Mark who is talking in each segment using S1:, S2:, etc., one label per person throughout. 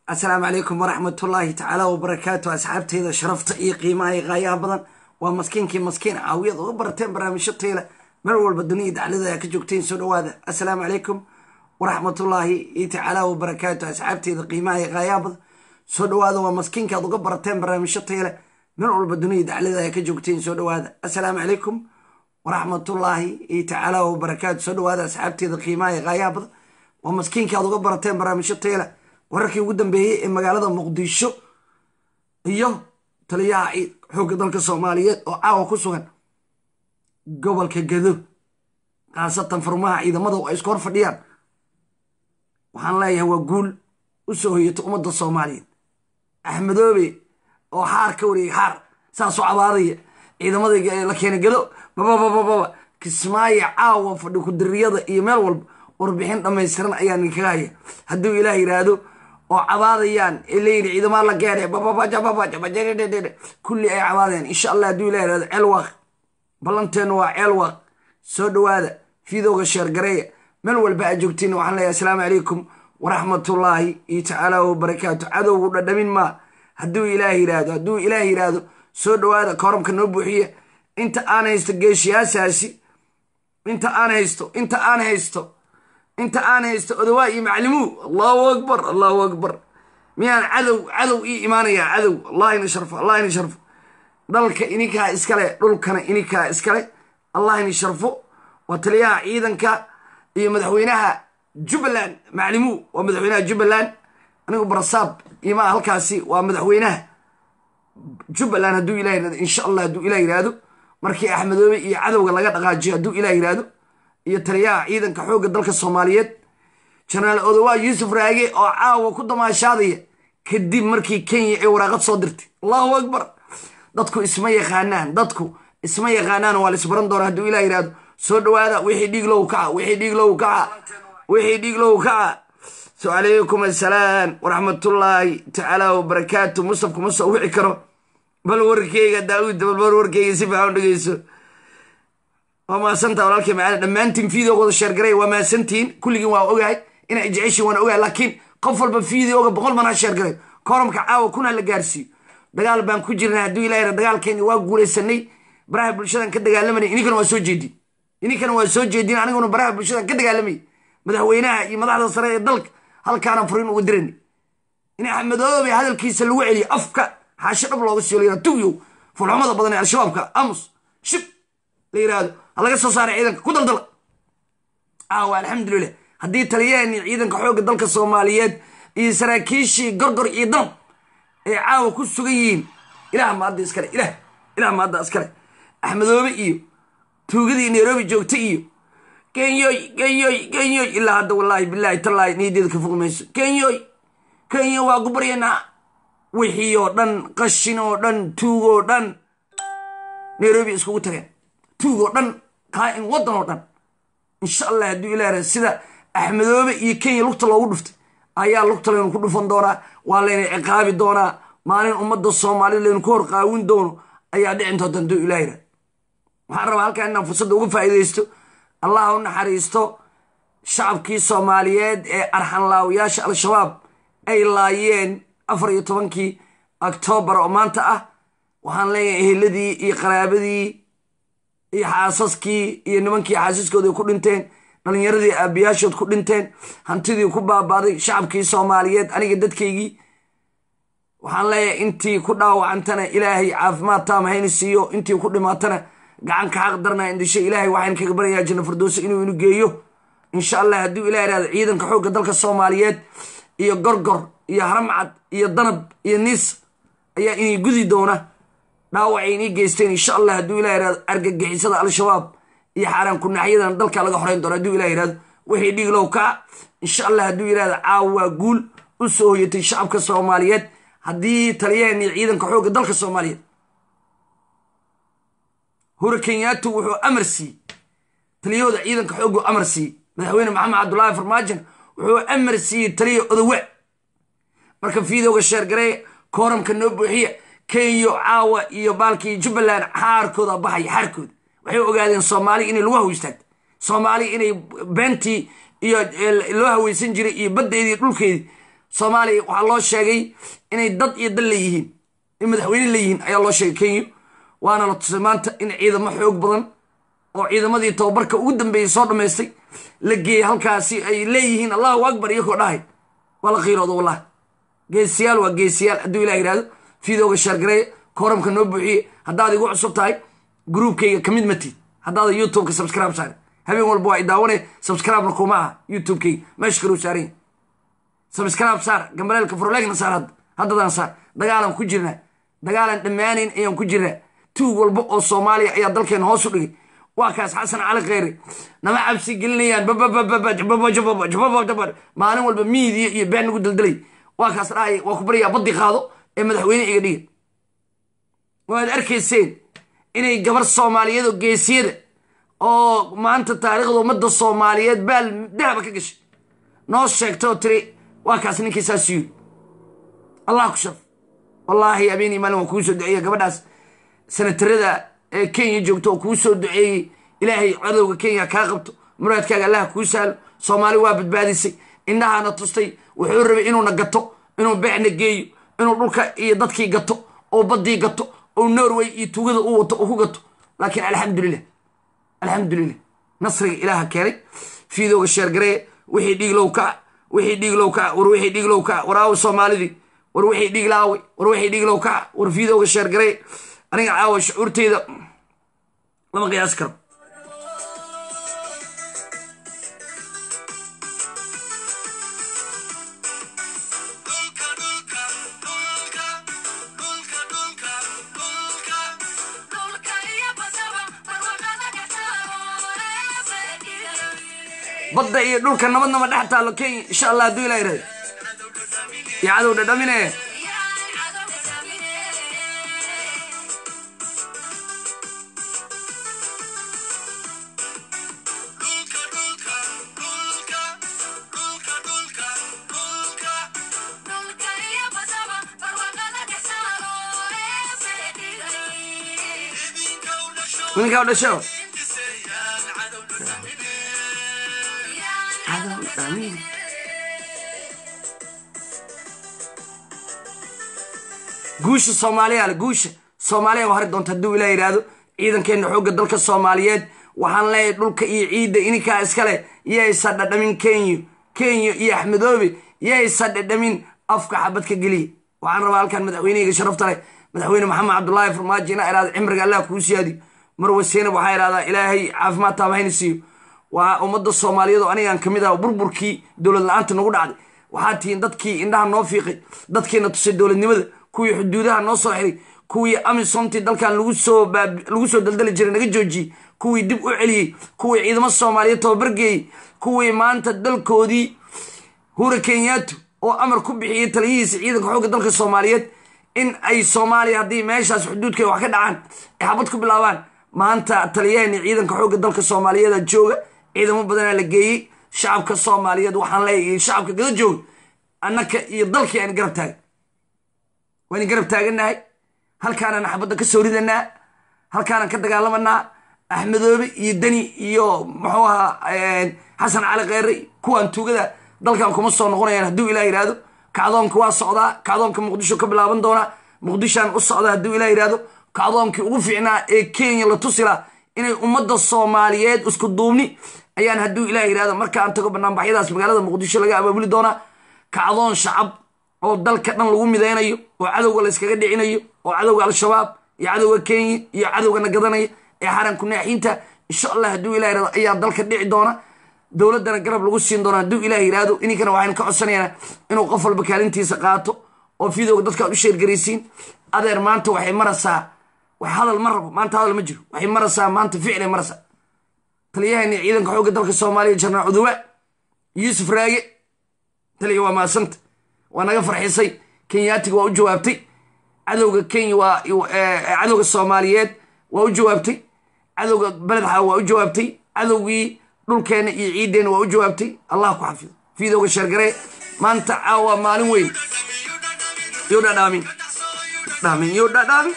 S1: asalaamu calaykum waraxmatullaahi tacaala wabarakaatu asxaabteyda sharafta iyo qiimaha iyo qaayaha badan waa maskiinkii maskiin caawiyad uga barateen barnaamijyo tayla meel walba duniya daclada a ka joogteen soo dhawaada assalaamu calaykum waraxmatullaahi iyo tacaala wabarakaatu asxaabteyda qiimaha iyo qaayaha badan soo dhawaada waa maskiinka aad uga barateen barnaamijyo tayla meel walba duniya daclada a ka joogteen soo dhawaada assalaamu calaykum waraxmatullaahi iyo tacaala wabarakaatu soo dhawaada asxaabteyda qiimaha iyo qaayaha badan waa maskiinka aad uga barateen barnaamijyo tayla wararkii ugu dambeeyey ee magaalada muqdisho iyo taliyaha xoogga dalka soomaaliyeed oo caawa ku sugan gobolka gado khaasatan furmaha ciidamada oo ay isku hor fadhiyaan waxaan leeyahay waa guul u soo hoyata ummadda soomaaliyeed axmedoobe oo xaar ka wareegay xaar saasoo cabaadaya ciidamada la keenay gado bababababa kismaayo caawa fadhi kudiriyada iyo meel walba warbixin dhammaystiran ayaa ninkaga haya hadduu ilaah yidhaahdo oo cabaadayaan ee leeyihi ciidamaa la geene kulli ay cabaadayaan insha allah hadduu ilah yihahdo ceelwaaq ballanteenu waa ceelwaaq soo dhawaada fiidowga sheergareeya meel walba aad joogtiin waxaan leeyahay asalaamu calaykum waraxmatullaahi iyo tacaala wabarakaatu cadowgu dhadhamin maa hadduu ilaah yidhaahdo hadduu ilaah yidhaahdo soo dhawaada koorabka noo buuxiya inta aan haysto geeshiyaasaasi inta aan haysto inta aan haysto inta aan haysto odawaa iyo maclimuu allahu akbar allahu akbar miyaan cadow cadow ii imaanayaa cadow allah ina sharfo allah ina sharfo dalka ininkaa iskale dhulkana ininkaa iskale allah ina sharfo waa taliyaha ciidanka iyo madaxweynaha jubbaland maclimuu waa madaxweynaha jubbaland anigu barasaab imaa halkaasi waa madaxweynaha jubbaland hadduu ilah yirahdo insha allah hadduu ilah yidhaahdo markii axmedoobe iyo cadowga laga dhaqaajiyo hadduu ilah yidhaahdo iyo taliyaha ciidanka xoogga dalka soomaaliyeed jenaraal odowaa yuusuf raage oo caawa ku damaashaadaya kadib markii kenya ay waraaqad soo dirtay allahu akbar dadku isma yaqaanaan dadku isma yaqaanaan waa laisbaran doona hadduu ilah yidhahdo soo dhawaada wixii dhiig low kaca wixii dhiig low kaca wixii dhiig low kaca so calaykum assalaam waraxmatullaahi tacaala wabarakaatu mustaf kuma soo wici karo bal warkeyga daauud bal warkeyga si fiican u dhegeyso waa maasanta walaalkay macaali dhammaantiin videogooda sheergaray waa maasantihiin kulligiin waa ogahay inay jeceshiin waan ogahay laakiin qof walba videoga boqol man ha sheergaray koramka caawa kun ha la gaarsiiyo dagaal baan ku jirnay hadduu ilah yara dagaalkeeni waa guulaysanay baraha bulshadan ka dagaalamanay ininkana waa soo jeedin ininkana waa soo jeedin aniguna baraha bulshadan ka dagaalamayay madaxweynaha iyo madaxda sare ee dalka halkaana furiin uga dirani in axmedoobe hadalkiisa lagu celiyo afka xaasho dhab looga siiyo layra tugyow fulxumada badan ee al-shabaabka amus shib la yiraahdo halaga soo saaray ciidanka ku daldala caawa alxamdulilah haddii taliyahani ciidanka xoogga dalka soomaaliyeed iyo saraakiishii gorgor iyo dalab ay caawa ku sugan yihiin ilaah maadda iskale ilah ilah maadda iskale axmedoobe iyo tuugadii nairobi joogta iyo kenyoy kenyoy kenyoy ilaa hadda wallaahi bilaahi tallaahi niyadeeda ka fogi mayso kenyoy kenya waa ku baryanaa wixii oo dhan qashin oo dhan tuug oo dhan nairobi iskugu tageen tuug oo dhan qaa-in waddan oo dhan insha allah hadduu ilaah sida axmedoobe iyo kenya lugta loogu dhuftay ayaa lugta laynu ku dhufan doonaa waa layna ciqaabi doonaa maalin ummadda soomaalida laynu ku hor qaawin doono ayaa dhicin doonta hadduu ilah yirahdo waxaan rabaa halkaa inaan fursadda uga faa'iidaysto allah u naxariisto shacabkii soomaaliyeed ee arxanlaawayaasha al-shabaab ay laayeen afar iyo tobankii oktoobar oo maanta ah waxaan leeyahay eheladii iyo qaraabadii iyo xaasaskii iyo nimankii xaasaskooda ku dhinteen dhalinyaradii aabiyaashood ku dhinteen hantidii ku baabaaday shacabkii soomaaliyeed aniga dadkaygii waxaan leeyahay intii ku dhaawacantana ilaahay caafimaad taama hayna siiyo intii ku dhimaatana gacanka xaq darna indisho ilaahay waxaan kaga baryayaa janna firdowsa inuu inu geeyo insha allah hadduu ilah yihahdo ciidanka xoogga dalka soomaaliyeed iyo gorgor iyo haramcad iyo danab iyo niis ayaa inay gudi doona dhaawacay inii geysteen insha allah hadduu ilah yihahdo argagixisada al-shabaab iyo xaaraan kunaxyadan dalka laga xoreyn doono hadduu ilah yihahdo wixii dhiiglow kaca insha allah hadduu yihahdo caawa waa guul u soo hoyatay shacabka soomaaliyeed haddii taliyahani ciidanka xoogga dalka soomaaliyeed hura kenyaatu wuxuu amar siiyey taliyahooda ciidanka xooggu amar siiyey madaxweyne maxamed cabdullaahi farmaajon wuxuu amar siiyey taliya odowa marka fiidowga sheergareeya kooramka noo buuxiya kenya caawa iyo baalkii jubbaland xaarkooda baxaya xaarkooda waxay ogaadeen soomaali inay lagu haw istaagto soomaali inay beentii iyo loo haweysan jiray iyo baddeedii dhulkeedii soomaaliya waxaa loo sheegay inay dad iyo dal leeyihiin in madaxweyne leeyihiin ayaa loo sheegay kenya waana la tusay maanta in ciidamo xoog badan oo ciidamadii tababarka ugu dambeeyey soo dhammaystay la geeyey halkaasi ay leeyihiin allahu akbar iyakoo dhahay waa la qiirooda wallahi geesiyaal waa geesiyaal hadduu ilah yidhahdo fiidooga shaargareeya kooramka noo buuxiye haddaad igu cusub tahay gruubkayga kamid matid haddaada youtubeka subscribe saare habeen walba waa idaawane subscribe-na kuma aha youtubekayga meesha kaluu saaranya subscribe saar gambaleelka furleegna saar hadda haddadaan saar dagaalan ku jirnaa dagaalan dhammaanayn ayaan ku jirnaa tuug walba oo soomaaliya ayaa dalkeena hoos u dhigay waa kaas xasan cali kheyre nama cabsi gelinayaan maalin walba miidiya iyo been nagu daldalay waa kaas dhahay waa ku baryaa baddi qaado ee madaxweyne iga dhiga waad arkayseen inay gabar soomaaliyeed oo geesiyada oo maanta taariikhda ummadda soomaaliyeed baal dahaba ka gashay noo sheegta oo tiri waa kaas ninkii saas yiri allah ku shaf wallaahi habeenii maalin waa kuu soo duceeya gabadhaas sanatarada ee kenya joogto oo kuu soo duceeyey ilaahay cadowga kenya kaa qabto muraadkaaga allaha kuu sahlo soomaali waa badbaadisay indhahaana tustay wuxuu rabay inuuna gato inuu beecna geeyo inuu dhulka iyo dadkii gato oo baddii gato oo norway iyo tugada u wato oo ku gato laakiin alxamdulilah alxamdulilah nasriga ilaaha keenay fiidooga sheergaree wixii dhiiglow kac wixii dhiiglow kac war wixii dhiiglow kac war aawo soomaalidii war wixii dhiig laaway war wixii dhiiglow kac war fiidooga sheergaree aniga caawa shucuurteyda lama qiyaasi karo badda iyo dhulka nabadnaba dhex taallo kenya insha allah hadduu ilaa irahdo iyo cadow dhadhamine ninkaa u dhasho guusha soomaaliya ale guusha soomaaliya waa hari doonta hadduu ilaa yidhaahdo ciidankeenna xoogga dalka soomaaliyeed waxaan leeyahay dhulka iyo ciidda ininkaa iskale yaysa dhadhamin kenya kenya iyo axmedoobe yaysa dhadhamin afka xabadka geliya waxaan rabaa halkan madaxweynehayga sharafta leh madaxweyne maxamed cabdullaahi farmaajo ina idhahdo cimriga allah kuu siyaadiyo marwa seynab waxaa idhahdaa ilaahay caafimaad taaba hayna siiyo waa ummadda soomaaliyeed oo anigaan kamid ah burburkii dowlad la-aanta nagu dhacday waxaa tihiin dadkii indhaha noo fiiqay dadkiina tusay dowladnimada kuwii xuduudaha noo soo xiray kuwii amisomtii dalkan lagu soo daldali jiray naga joojiyey kuwii dib u celiyey kuwii ciidamo soomaaliyeed tababargeeyey kuwii maanta dalkoodii hura kenyaatu oo amar ku bixiyey taliyihiisa ciidanka xoogga dalka soomaaliyeed in ay soomaaliya haddii meeshaas xuduudka wax ka dhacaan ay xabad ku bilaabaan maanta taliyaheenii ciidanka xoogga dalka soomaaliyeeda jooga ciidamo badanaa la geeyey shacabka soomaaliyeed waxaan leeyahay shacabka gada jooga annaka iyo dalkii aan garab taagan waan garab taaganahay halkaanaan xabadda ka soo ridanaa halkaanaan ka dagaalamanaa axmedoobe iyo deni iyo muxuu ahaa xasan cali kheyre kuwaan tuugada dalkan kuma soo noqonayaan hadduu ilah yidhaahdo kacdoonka waa socdaa kacdoonka muqdisho ka bilaaban doonaa muqdishaan u socdaa hadduu ilah yidhaahdo kacdoonkii ugu fiicnaa ee kenya la tusila inay ummadda soomaaliyeed isku duubni ayaan hadduu ilah yidhahdo markaan tago banaanbaxyadaas magaalada muqdisho laga abaabuli doonaa kacdoon shacab oo dalka dhan lagu midaynayo oo cadowga la yskaga dhicinayo oo cadowga al-shabaab iyo cadowga kenya iyo cadowga nagadanaya ee xaranku naaxiinta insha allah hadduu ilah yidhahdo ayaa dalka dhici doona dowladdana garab lagu siin doona hadduu ilah yidhaahdo ininkana waxaynu ka codsanaynaa inuu qof walba kaalintiisa qaato oo fiidooga dadka ad u sheergaraysiin adeer maanta waxay maraysaa wax hadal ma rabo maanta hadal ma jiro waxay maraysaa maanta ficlay maraysaa taliyahani ciidanka xoogga dalka soomaaliya jarnaal cuduwa yuusuf raage taliya waa maasanta waa naga farxisay kenyaatiga waa u jawaabtay cadowga kenya waa cadowga soomaaliyeed waa u jawaabtay cadowga beledxa waa u jawaabtay cadowgii dhulkeenna iyo ciiddeenna waa u jawaabtay allah ku xafido fiidooga sheergaree maanta caawa maalin weyn yo dhadhaamin dhaamin yo dhadhaamin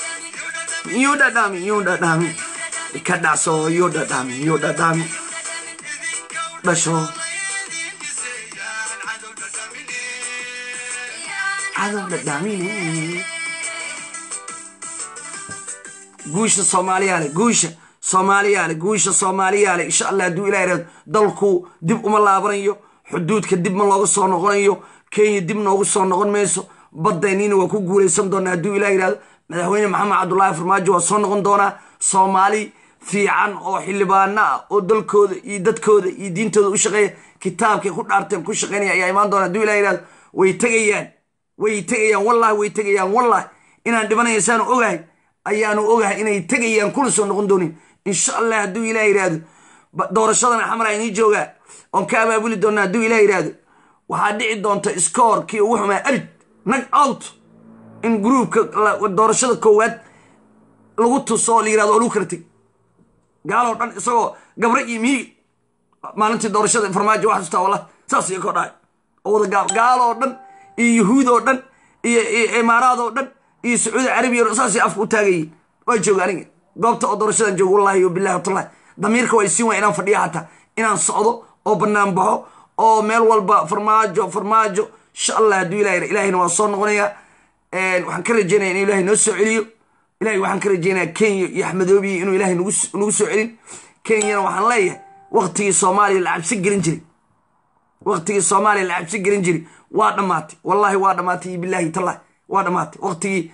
S1: yo dhadhaamin yo dhadhaamin ka dhacso yo dhadhaamin yo dhadhaamin dhasho cadow dhadhaamine guusha soomaaliyaale guusha soomaaliyaale guusha soomaaliyaale insha allah hadduu ilah yihahdo dalku dib uma laabanayo xuduudka dib ma looga soo noqonayo kenya dib noogu soo noqon mayso badayniina waa ku guulaysan doonaa hadduu ilah yihahdo madaxweyne maxamed cabdullaahi farmaajo waa soo noqon doonaa soomaali fiican oo xildhibaano ah oo dalkooda iyo dadkooda iyo diintooda u shaqeeya kitaabkay ku dhaarteen ku shaqeynaya ayaa imaan doona hadduu ilah yihahdo way tegayaan way tegayaan wallahi way tegayaan wallahi inaan dhibanaya saanu ogahay ayaanu ogahay inay tegayaan kuna soo noqon doonin insha allah hadduu ilah yihahdo doorashadana xamar aynii joogaa oon ka abaabuli doona hadduu ilah yihahdo waxaa dhici doonta scoorkii ugu xumaa arid nag out in gruubka doorashada koowaad lagu tuso oo la yirahdo oo lagu kala teg gaaloo dhan isagoo gabre iyo miigi maalintii doorashada farmaajo wax xustaa wallah saas iyo koo dhahay oo wada gaal gaaloo dhan iyo yuhuud oo dhan iyo imaaraad oo dhan iyo sacuudi carabiya o dhan saasay afka u taagayiin waa jooga aniga goobta oo doorashadan joogo wallahi o billahi watallahi damiirka waa isiin waa inaan fadhiya hataa inaan socdo oo bannaan baxo oo meel walba farmaajo farmaajo insha allah hadduu ilah ilahina waa soo noqonaya waxaan ka rajeynaya in ilahay noo soo celiyo ilahay waxaan ka rajeynaya kenya iyo axmedoobiya inuu ilahay nagu soo celin kenyana waxaan leeyahay waktigii soomaaliya la cabsi gelin jiray waktigii soomaaliya la cabsi gelin jiray waa dhammaatay wallahi waa dhammaatay iyo billahi tallahi waa dhammaatay waktigii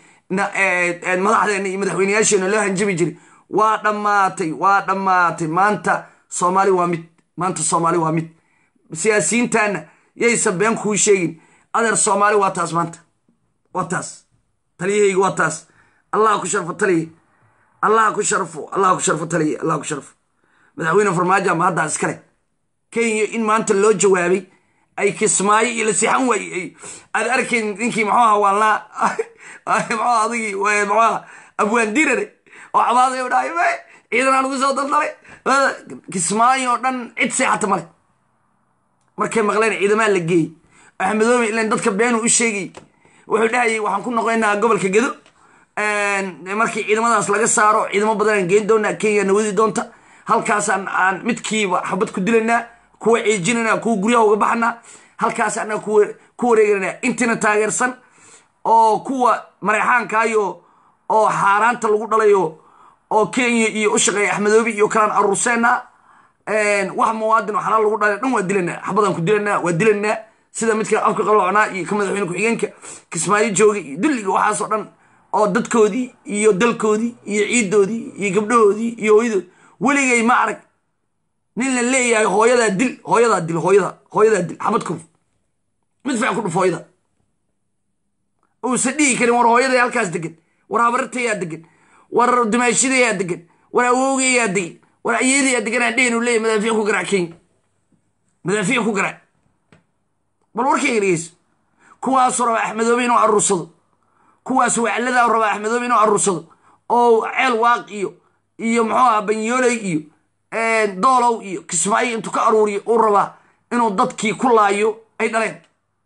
S1: madaxdeena iyo madaxweyneyaasheena loo hanjabi jiray waa dhammaatay waa dhammaatay maanta soomaali waa mid maanta soomaali waa mid siyaasiyiintaana yaysan been kuu sheegin adeer soomaali waa taas maanta waa taas taliyahayga waa taas allah ku sharfo taliya allah ku sharfo allah ku sharfo taliya allah ku sharfo madaxweyne farmaajo ama haddaa iskale kenya in maanta loo jawaabay ay kismaayo iyo la sixan waayey aad arkayn ninkii muxuu aha waalnaa muxuu adigii muxuu aha abwaan dirare oo cabaaday u dhahay me ciidan aan ugu soo daldalay kismaayo oo dhan cid seexata male markay maqleen ciidamaa la geeyey axmedoobe ilan dadka beenu u sheegay wuxuu dhahayay waxaan ku noqoynaa gobolka gedo markii ciidamadaas laga saaro ciidamo badanaan geen doonaa kenya na wadi doonta halkaasaan aan midkiiba xabad ku dilanaa kuwa ceejinanaa kuwa guryaha uga baxanaa halkaas anaa ku wareegananaa intiina taageersan oo kuwa mareexaankaayo oo xaaraanta lagu dhalayo oo kenya iyo u shaqeeya axmedoobe iyo kalaan aruurseena wax muwaadin oo xalaal lagu dhalay dhan waa dilanaa xabadaan ku dilanaa waa dilanaa sida midka afka qaloocnaa iyo ka madaxweyne ku-xigeenka kismaayo jooga iyo dulliga waxaasoo dhan oo dadkoodii iyo dalkoodii iyo ciiddoodii iyo gabdhahoodii iyo hooyadoodi weligay ma arag nin la leeyahay hooyadaa dil hooyadaa dil hooyada hooyadaa dil xabad kuf mid fiican ku dhuf hooyada uusan dhihi karin war hooyaday halkaas degan war habaratayaa degan war dimaashidayaa degan war awowgayaa degan war ayeedayaa deganaa dhehen uu leeyahy madaafiic ku garaac kenya madaafiic ku garaac bal warkayga dhegeyso kuwaasuu rabaa axmedoobe inuu aruursado kuwaas wacladaa rabaa axmedoobe inuu aruursado oo ceel waaq iyo iyo muxuu aha banyooley iyo doolow iyo kismaayo intuu ka aruuriyo uu rabaa inuu dadkii ku laayo ay dhaleen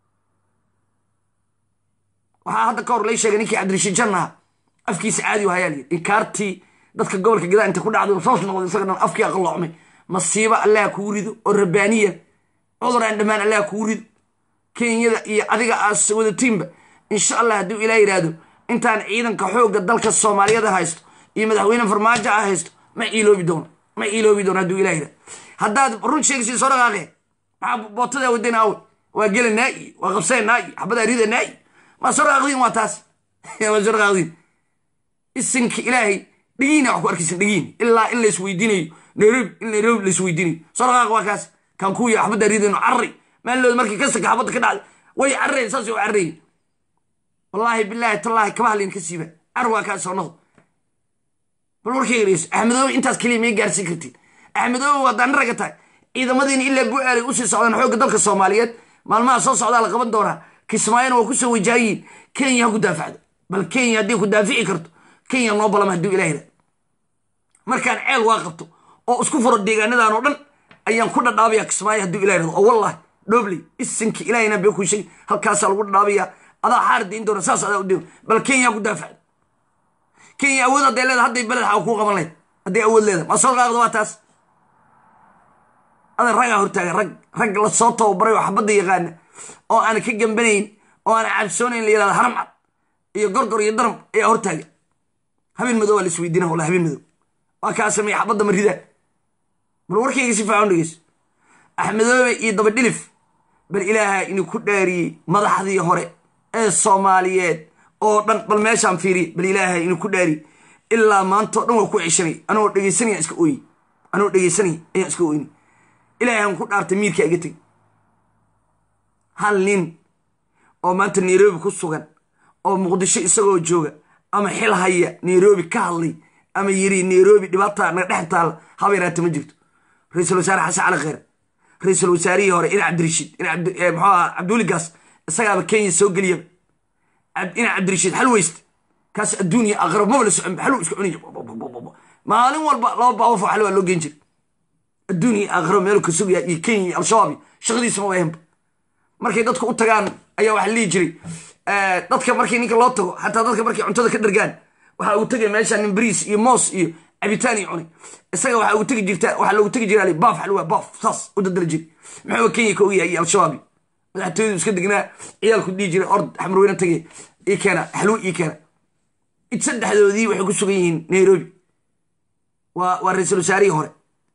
S1: waxaa hadda ka hor lay sheegay ninkii cabdirashiid jannaha afkiisa caadi u hayaa layidhi inkaartii dadka gobolka gadaa inta ku dhacday soos noqday isaga dhan afkii aqaloocmay masiibo allaha kugu rido oo rabbaaniya cudur aan dhammaan allaha kugu rido kenyada iyo adiga aas wadatiinba insha allah hadduu ilaa yidhaahdo intaan ciidanka xoogga dalka soomaaliyada haysto iyo madaxweyne farmaajo ah haysto ma iiloobi doono ma iiloobi doono hadduu ilaa yidhahdo haddaad run sheegsiin soo dhaqaaqe maxaa bootadaa wadana awe waa gelanaa iyo waa qabsanaa iyo xabadaa ridanaa iyo maa soo dhaqaaqdiin waa taas maa soo dhaqaaqdiin isinka ilaahay dhigiina wax ku arkaysan dhigiin ilaa in laisweydiinayo nairobi in nairobi laisweydiinayo soo dhaqaaq waa kaas kan kuya xabadaa ridano carri maalooda markii kasaka xabadda ka dhacday way carrayen saas u carrayen wallaahi bilaahi tallaahi kama hadlayn ka siiba car waa kaa soonado bal warkay ereyso axmedoobe intaas keliya may gaarsiin kartiin axmedoobe waa daani raga tahay ciidamadiina ilaa bu-aalay usii socdaan xoogga dalka soomaaliyeed maalmaha soo socdaa la qaban doonaa kismaayona waa kusoo wajaayiin kenya ha ku daafacdo bal kenya haddii ku daafici karto kenya noo balama hadduu ilah yidhahdo markaan ceel waa qabto oo isku furo deegaanadan oo dhan ayaan ku dhadhaabaya kismaayo hadduu ilah yidhahdo oo wallahi dhobley isinka ilahina bee ku sheegi halkaasaa lagu dhadhaabayaa adaa xaar dayn doona saas adaa u deyn bal kenya ku daafacdo kenya awood hadday leeda hadday beled xaa kuu qaban lahayd hadday awood leeda ma soo qaaqdo waa taas adan ragaa hortaaga rag rag la soo tababaray oo xabadda yaqaana oo aan ka gambanayn oo aan cabsoonayn la yihahdo haram cad iyo gorgor iyo daram ayaa hortaaga habeen madow waa la isweydiina walla habeen madow waa kaa sameeya xabadda maridaa bal warkayga si faacan dhegeyso axmedoobe iyo dabadhilif bal ilaaha inuu ku dhaariyey madaxdii hore ee soomaaliyeed oo dhan bal meeshaan fiiriya bal ilaaha inuu ku dhaariyey ilaa maantao dhan waa ku ceshanay anoo dhegeysanaya iska ooyi anoo dhegeysanaya ayaan iska ooyni ilaahan ku dhaartay miirkaa iga tegi hal nin oo maanta nairobi ku sugan oo muqdisho isagoo jooga ama xil haya nairobi ka hadlay ama yiri nairobi dhibaata naga dhex taalla habeeraata ma jirto ra-iisul wasaare xasan cali kheyr ra-iisul wasaarihii hore ina cabdirashiid muxuu aha cabdiweli gaas isagaaba kenya soo geliyaba ina cabdirashiid xal weyste kaas adduuniya aqrab maba la socon xaluu iska cuni maalin walba laba baabafo xal waa loo geen jira adduuniya aqrab meelu ka sugaya iyo kenya iyo al-shabaab iyo shaqadiisa ma wayanba markay dadku u tagaan ayaa waxa lihi jiray dadka markii ninka loo tago xataa dadka markay cuntada ka dhargaan waxaa ugu tegay meesha nin bariis iyo moos iyo cabitaan iyo cunay isaga waxaa ugu tegi jirta waxaa loogu tegi jira baaf xalwa baaf saas u dadala jiri muxuu kenya ka ogyahay iyo al-shabaabi madaxtooyadu iska degnaa ciyaalku dhihi jiray ord xamrweyne tagay ii keena xalwo ii keena id saddexdoodii waxay ku sugan yihiin nairobi waa waa ra-iisul wasaarihii hore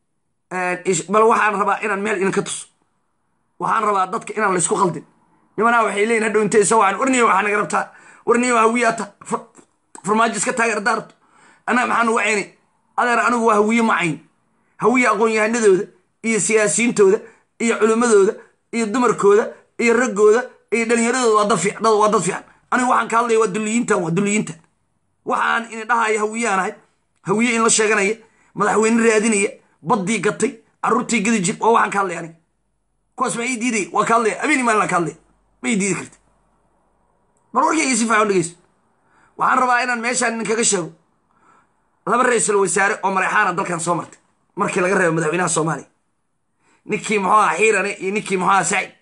S1: bal waxaan rabaa inaan meel idinka tuso waxaan rabaa dadka inaan laysku qaldin nimanaa waxay leeyihin hadhow intay soo wacan warniyo waxaa naga rabtaa warniyo hawiyaata farmaajo iska taageer daarto annaga maxaa nugu ceynay adeer anigu waa hawiye macayn hawiye aqoon-yahanadooda iyo siyaasiyiintooda iyo culimmadooda iyo dumarkooda iyo raggooda iyo dhalinyaradooda waa dad fiican waa dad fiican anigu waxaan ka hadlaya waa duliyiintan waa duliyiintan waxaan ini dhahaya hawiyaan ahay hawiye in la sheeganaya madaxweyne raadinaya baddii gatay carruurtii gadi jir waa waxaan ka hadlaya aniga kuwaas ma ii diidaya waa ka hadlaya abeeni maalin ka hadlaya ma ii diidi karta bal warkayga si faacan dhegeyso waxaan rabaa inaan meeshaan idinkaga sheego laba ra-iisul wasaare oo marexaana dalkan soo martay markii laga reebo madaxweynaha soomaaliya ninkii muxuu aha xiirane iyo ninkii muxuu aha sacid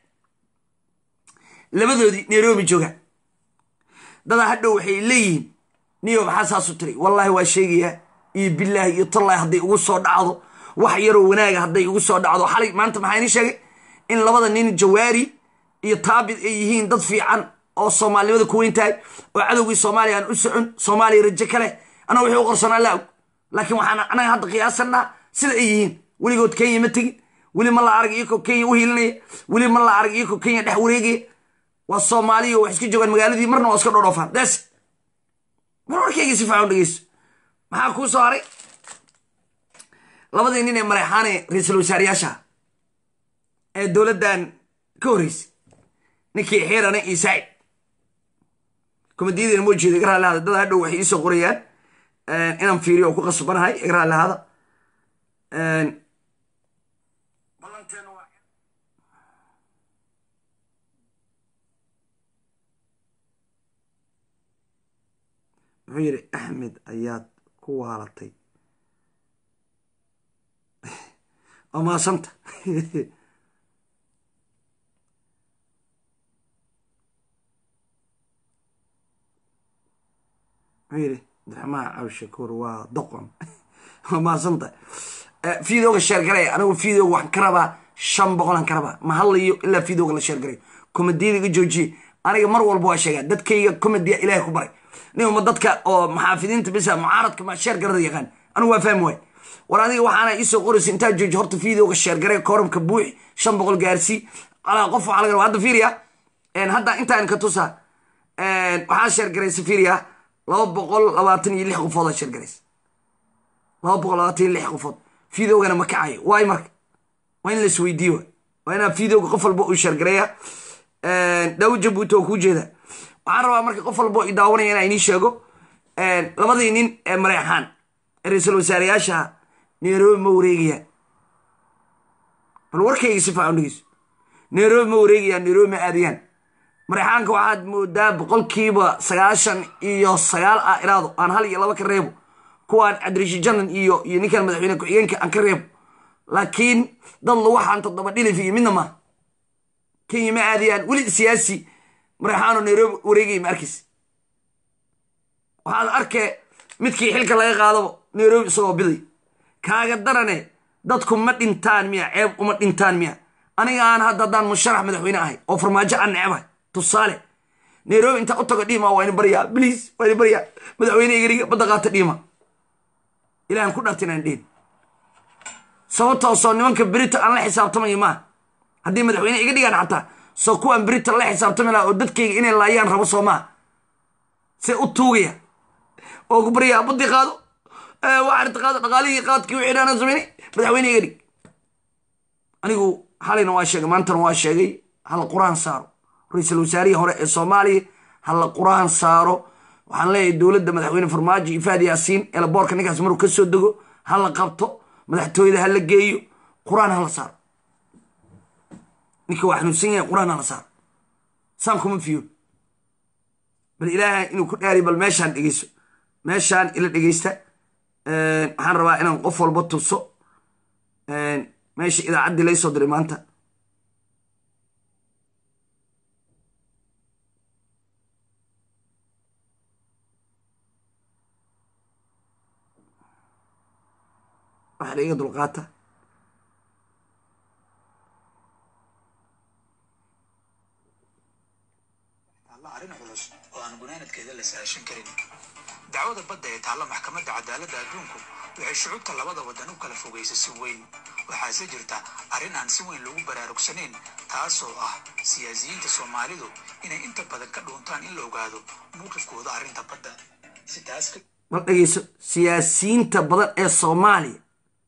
S1: labadoodii nairobi joogaan dadaa hadhow waxay leeyihiin niyo maxaa saasu tiri wallaahi waa sheegayaa iyo bilaahi iyo tallaahi hadday ugu soo dhacdo wax yaroo wanaaga hadday ugu soo dhacdo xalay maanta maxaa inii sheegay in labada nin jawaari iyo taabid ay yihiin dad fiican oo soomaalinimada ku weyn tahay oo cadowgii soomaaliya aan u socon soomaaliya rajo kale annaga wixii u qorsanaa la og laakiin waxaan anaga hadda qiyaasanaa sida ay yihiin weligood kenya ma tegin weli ma la arag iyakoo kenya u hiilinaya weli ma la arag iyakoo kenya dhex wareegaya waa soomaaliya wax iska joogaan magaaladii marna waa iska dhodhoofaan des mar warkayga si faacan dhegeyso maxaa kuu soo haray labadii nin ee mareexaane ra-iisul wasaarayaasha ee dowladdan ka horreysay ninkii xiirane iyo sacid komadiyadina moo jeeda iga raallahada dad hadhow waxay iisoo qorayaan inaan fiiriyo oo ku qasbanahay iga raallahada muxuu yidhi axmed ayaad ku waalatay waa maasanta muxuu yidhi abdiraxmaan cabdishakuur waa doqon waa maasanta fiidooga sheergaray anigu fiidooga waxaan ka rabaa shan boqolaan ka rabaa ma hadlayo ilaa fiidooga la sheergaray komadiyada iga joojiye aniga mar walba waa sheegaa dadkayga komadiya ilaahay ku baray nima dadka oo maxaafidiinta bisa mucaaradka ma sheergarada yaqaan anigu waa fahmi waay war adiga waxaana iisoo qoraysa intaa jooji horta fiidooga sheergaray koramka buuxi shan boqol gaarsii alaa qof waxaa laga rabaa hadda fiiriya hadda intaan ka tusa waxaa sheergaraysa fiiriya laba boqol labaatan iyo lix qofoodaa sheergaraysa laba boqol labaatan iyo lix qofood fiidoogana ma kacayo waay marka waa in la isweydiiyo waa inaa fiidooga qof walba uu sheergareeya daawo jabuuti oo kuu jeeda waxaan rabaa marka qof walba i daawanaya inaa inii sheego labadii nin ee mareexaan ee ra-iisul wasaarayaashaha nairobi ma wareegayaan bal warkayga si faacan dhegeyso nairobi ma wareegayaan nairobi ma aadayaan mareexaanka waxaad moodaa boqolkiiba sagaashan iyo sagaal ah iraado aan hal iyo laba ka reebo kuwaan cabdirashiid janan iyo iyo ninkan madaxweyne ku-xigeenka aan ka reebo laakiin dad lagu xaan toddoba dhilif iyo midna ma kenya ma aadayaan weli siyaasi mareexaano nairobi wareegaya ma arkaysa waxaad arkee midkii xilka laga qaadaba nairobi isagoo biday kaaga darane dadku ma dhintaan miya ceeb uma dhintaan miya aniga aan hadda haddaan musharax madaxweyne ahay oo farmaajo aan necebahay tusaale nairobi intaa u tago dhiima waa ini baryaa bliis waa ini baryaa madaxweyne igariga badda qaata dhiima ilahan ku dharta inaan dhihin sababtoo soo nimanka berito aan la xisaabtamayo maaha haddii madaxweyne iga dhigaan xataa soo kuwaan berito la xisaabtami laha oo dadkayga inay laayaan rabo soo maaha see u tuugaya oo ku baryaa baddii qaado waxaarta qaado dhaqaalihii qaadkii wixii dhaanaan sameynay madaxweyne iga dhig anigu xalayna waa sheegay maantana waa sheegay hala qur-aan saaro ra-iisul wasaarihii hore ee soomaaliya hala qur-aan saaro waxaan leeyahay dowladda madaxweyne farmaajo iyo faad yaasiin eelaboorka ninkaas maruu ka soo dego hala qabto madaxtooyada hala geeyo qur-aan hala saaro ninka waa xanuunsan yahay qur-aan hala saaro saan kuma fiyo bal ilaahay inuu ku dhaari bal meeshaan dhegeyso meeshaan ila dhegeysta waxaan rabaa inaan qof walba tuso meesha idaacaddii lay soo diray maanta waxaa iga dulqaata
S2: arrin culus oo aan gunaanadkeeda la saashan karin dacwada badda ee taalla maxkamadda cadaaladda adduunku waxay shucuubta labada waddan u kala fogaysay si weyn waxaase jirta arrin aan si weyn loogu baraarugsanayn taasoo ah siyaasiyiinta soomaalidu inay inta badan ka dhuuntaan in la ogaado mowqifkooda arrinta badda si taas ka
S1: bal dhegeyso siyaasiyiinta badan ee soomaaliya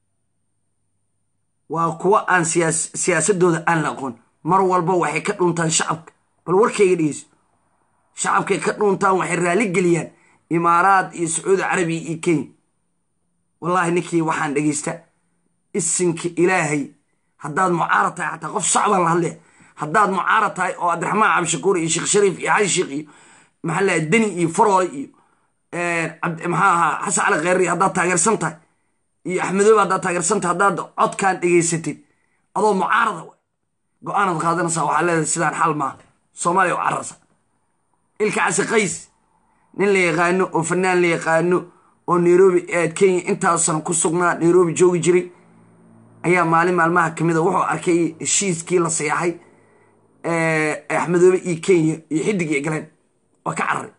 S1: waa kuwa aan siyaasadooda aan la aqoon mar walba waxay ka dhuntaan shacabka bal warkayga dhegeyso shacabkay ka dhuntaan waxay raali geliyaan imaaraad iyo sacuudi carabiya iyo kenya wallaahi ninkii waxaan dhegeysta isinka ilaahay haddaad mucaarad tahay xataa qof shacbaan la hadlaya haddaad mucaarad tahay oo cabdiraxmaan cabdishakuur iyo sheekh shariif iyo xali sheekh iyo maxaa laha deni iyo faroole iyo maxaa ahaa xasan cali kheyri haddaad taageersan tahay iyo axmedoobe haddaad taageersan tahay haddaad codkaan dhegeysatid adoo mucaarada wa go-aanaad qaadanaysaa waxaa leedahay sidaan xal maaha soomaaliya u cararsa ilka casi qays nin la yaqaano oo fanaan la yaqaano oo nairobi kenya intaas sano ku sugnaa nairobi joogi jiray ayaa maalin maalmaha kamida wuxuu arkay heshiiskii la seexay axmedoobe iyo kenya iyo xidig iyo galeen waa ka cararay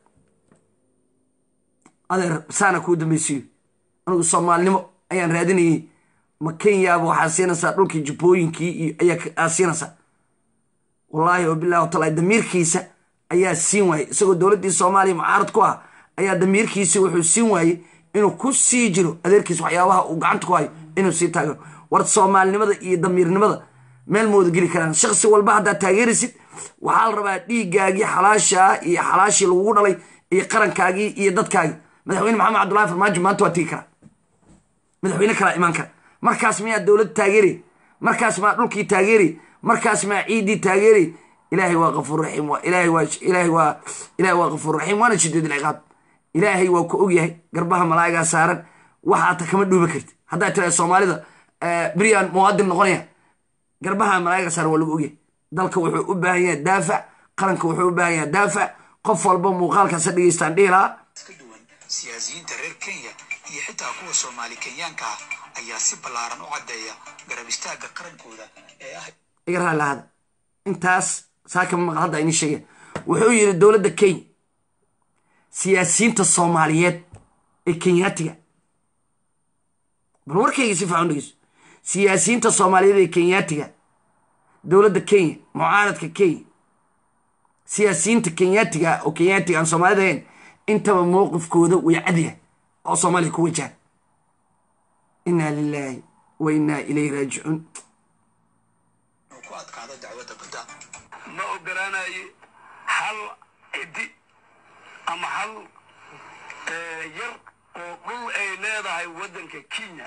S1: adeer saana kuu dambeysiyo anigu soomaalinimo ayaan raadinayay ma kenyaaba waxaa siinaysaa dhulkii jubbooyinkii iyo ayaa siinaysaa wallaahi oo bilahi wataala damiirkiisa ayaa siin waayey isagoo dowladdii soomaaliya mucaarad ku ah ayaa damiirkiisa wuxuu siin waayey inuu ku sii jiro adeerkiis waxyaabaha uu gacanta ku hayo inuu sii taagero war soomaalinimada iyo damiirnimada meel mooda geli karaan shaksi walba haddaad taageeraysid waxaa la rabaa dhiiggaagii xalaashaa iyo xalaashii lagugu dhalay iyo qarankaagii iyo dadkaagii madaxweyne maxamed cabdullahi farmaajo maanta waa tegi karaa madaxweyne kalaa imaan kara markaas miyaa dowlad taageeray markaas maa dhulkii taageeray markaas maa ciiddii taageeray ilaahay waa kafuur raxiim ilaahay waa ilaahay waa ilaahay waa kafuur raxiim waana shideed ilciqaab ilaahay waa ku ogyahay garbaha malaa'igaa saaran waxaata kama dhuuba karti haddaa tiraada soomaalida beryaan muwaadin noqonaya garbaha malaa'igaa saaran waa lagu ogyahay dalka wuxuu u baahan yahay daafac qaranka wuxuu u baahan yahay daafac qof walba muuqaalkaasa dhegeystaan dhihi lahaa
S2: ka duwan siyaasiyiinta reer kenya iyo xitaa kuwa soomaali kenyaanka ah ayaa si ballaaran u caddeeya garab istaagga qarankooda ee ah
S1: iga raali lahada intaas saakama maqal hadda ini sheegeen wuxuu yidhi dowladda kenya siyaasiyiinta soomaaliyeed ee kenyaatiga bal warkayga si fiican dhegeyso siyaasiyiinta soomaaliyeed ee kenyaatiga dowladda kenya mucaaradka kenya siyaasiyiinta kenyaatiga oo kenyaatiga aan soomaalida ahayn intaba mowqifkooda way cadyahay oo soomaaliya ku wajahan inaa lilaahi wa innaa ilayhi raajicuun
S2: inuu ku adkaado dacwadda badda
S3: ma ogolaanayo hal cidi ama hal yar oo dhul ay leedahay waddanka kenya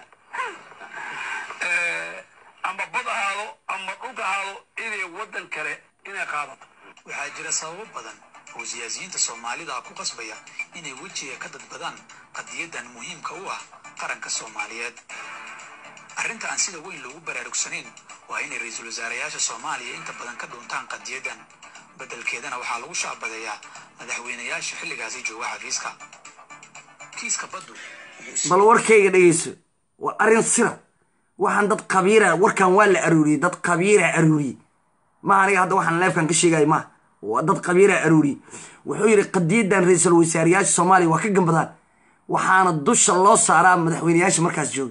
S3: ama bad ahaado ama dhulka ahaado inay waddan kale inay qaadato
S2: waxaa jira sababo badan oo siyaasiyiinta soomaalida ku qasbaya inay wejiga ka dadbadaan qadiyadan muhiimka u ah qaranka soomaaliyeed arrinta aan sida weyn loogu baraarugsanayn waa inay ra-iisul wasaarayaasha soomaaliya inta badan ka dhuuntaan qadiyadan beddelkeedana waxaa lagu shaabadeeyaa madaxweynayaasha xilligaasi jooga xafiiska kiiska baddu wuxuu
S1: bal warkayga dhegeyso waa arrin sira waxaan dad qabiira warkan waa la aruuriyey dad qabiira aruuriyey maaha aniga hadda waxaan leefkan ka sheegaya maaha waa dad qabiilaa aruuriyey wuxuu yidhi qadiyadan ra-iisul wasaareyaasha soomaaliya waa ka gambadaan waxaana dusha loo saaraa madaxweyneyaasha markaas jooga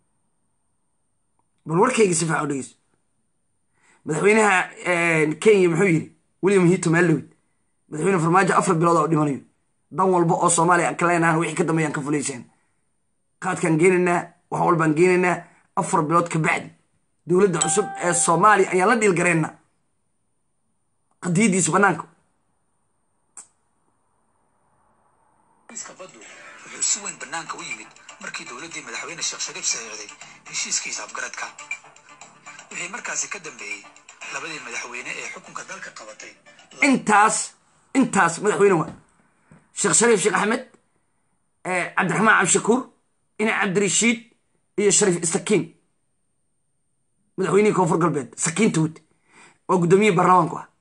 S1: bal warkayga si fiican u dhegeyso madaxweynaha kenya muxuu yidhi william hito maalowid madaxweyne farmaajo afar bilood oo dhimanayo dan walba oo soomaaliya aan ka leenahan wixii ka dambeeyaan ka fulaysaan qaadkaan geenaynaa wax walbaan geenaynaa afar bilood ka bacdi dowladda cusub ee soomaaliya ayaan la dhiilgaraynaa qadiyadiisa bannaanka
S2: iska baddu wuxuu si weyn bannaanka u yimid markii dowladdii madaxweyne sheekh shariif saxiixday heshiiskiisa afgaradka wixii markaasi ka dambeeyey labadii madaxweyne ee xukunka dalka qabatay
S1: intaas intaas madaxweyne waa sheekh shariif sheekh axmed cabdiraxmaan cabdishakuur ina cabdirashiid iyo shariif isakiin madaxweynihii koonfur galbeed sakiinta wud oo guddoomiyihii baarlamaanku ah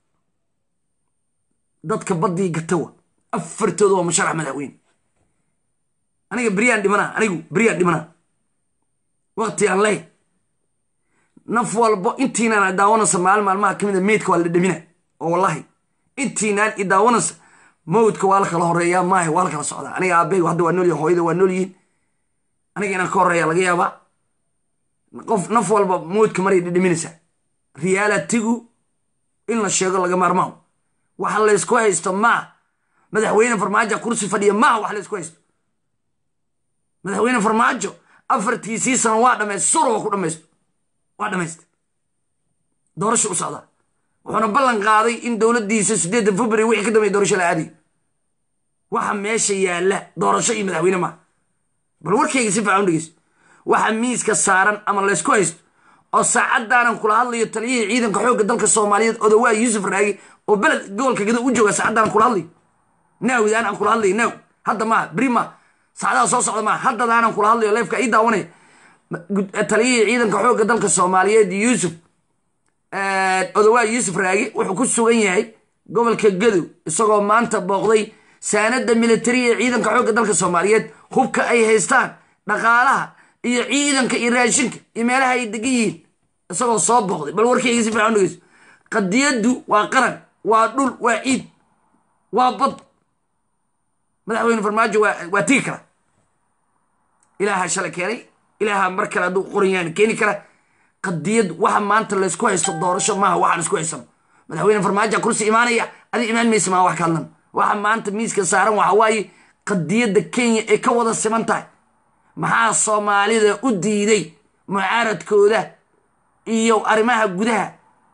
S1: dadka baddii gatawa afartooda waa musharax madaxweyne aniga beryaan dhimanaa anigu beryaan dhimanaa waqti aan leh naf walbo intiinaan idaawanaysa maalin maalmaha ka mid a meydka waa la dhadhamina oo wallahi intiinaan idaawanaysa mawdka waa la kala horeeyaa maahe waa la kala socdaa aniga aabbaygu hadda waa noolyihin hooyada waa nool yihiin aniga inaan ka horeeya laga yaabaa qof naf walba mawdka maray dhadhaminaysaa riyaalatigu in la sheego laga maarmaaho waxa laysku haysto maaha madaxweyne farmaajo kursi fadhiya maaha wax laysku haysto madaxweyne farmaajo afartiisii sano waa dhamaysta suro waa ku dhamaysto waa dhamaysta doorasho u socdaa wuxuuna ballan qaaday in dowladdiisa siddeedda february wixii ka dambeya doorasho la aadayo waxa meesha yaalla doorasho iyo madaxweyne maaha bal warkayga si fiican u dhegeyso waxa miiska saaran ama laysku haysto oo saacadaanan kula hadlayo taliyihii ciidanka xoogga dalka soomaaliyeed odawaa yuusuf raagi oo beled gobolka gada u jooga saacadaanan kula hadlayo naawidaan aan kula hadlayo naaw hadda maaha beri maaha saacadaha soo socda maaha haddadaanan kula hadlayo leefka ii daawanaya taliyihii ciidanka xoogga dalka soomaaliyeed yuusuf odawaa yuusuf raagi wuxuu ku sugan yahay gobolka gadow isagoo maanta booqday saanada militari ee ciidanka xoogga dalka soomaaliyeed hubka ay haystaan dhaqaalaha iyo ciidanka iyo raashinka iyo meelaha ay degan yihiin isagoo soo booqday bal warkayga si fiican dhegeyso qadiyaddu waa qaran waa dhul waa ciid waa bad madaxweyne farmaajo waa tigi kara ilaaha shalay keenay ilaaha mar kale hadduu qoran keeni kara qadiyad waxa maanta laysku haysto doorasho maaha waxaan isku haysano madaxweyne farmaajo kursi imaanaya adi imaan maysa maa wax ka hadlan waxa maanta miiska saaran waxa waaye qadiyadda kenya ay ka wada siman tahay maxaa soomaalida u diiday mucaaradkooda iyo arrimaha gudaha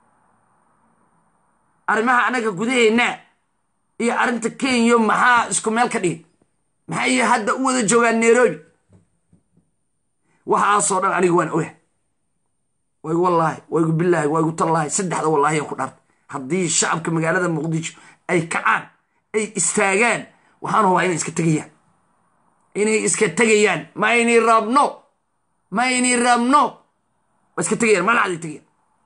S1: arrimaha annaga gudaheenna iyo arrinta kenya maxaa isku meel ka dhigay maxay hadda u wada joogaan nairobi waxaasoo dhan aniga waan oga waygu wallaahi waygu bilaahi waygu tallaahi saddexda wallaahi ku dhaartay haddii shacabka magaalada muqdisho ay kacaan ay istaagaan waxaan hubaa inay iska tegayaan inay iska tegayaan ma aynay rabno ma aynay rabno waa iska tegayaan malacday tegayaan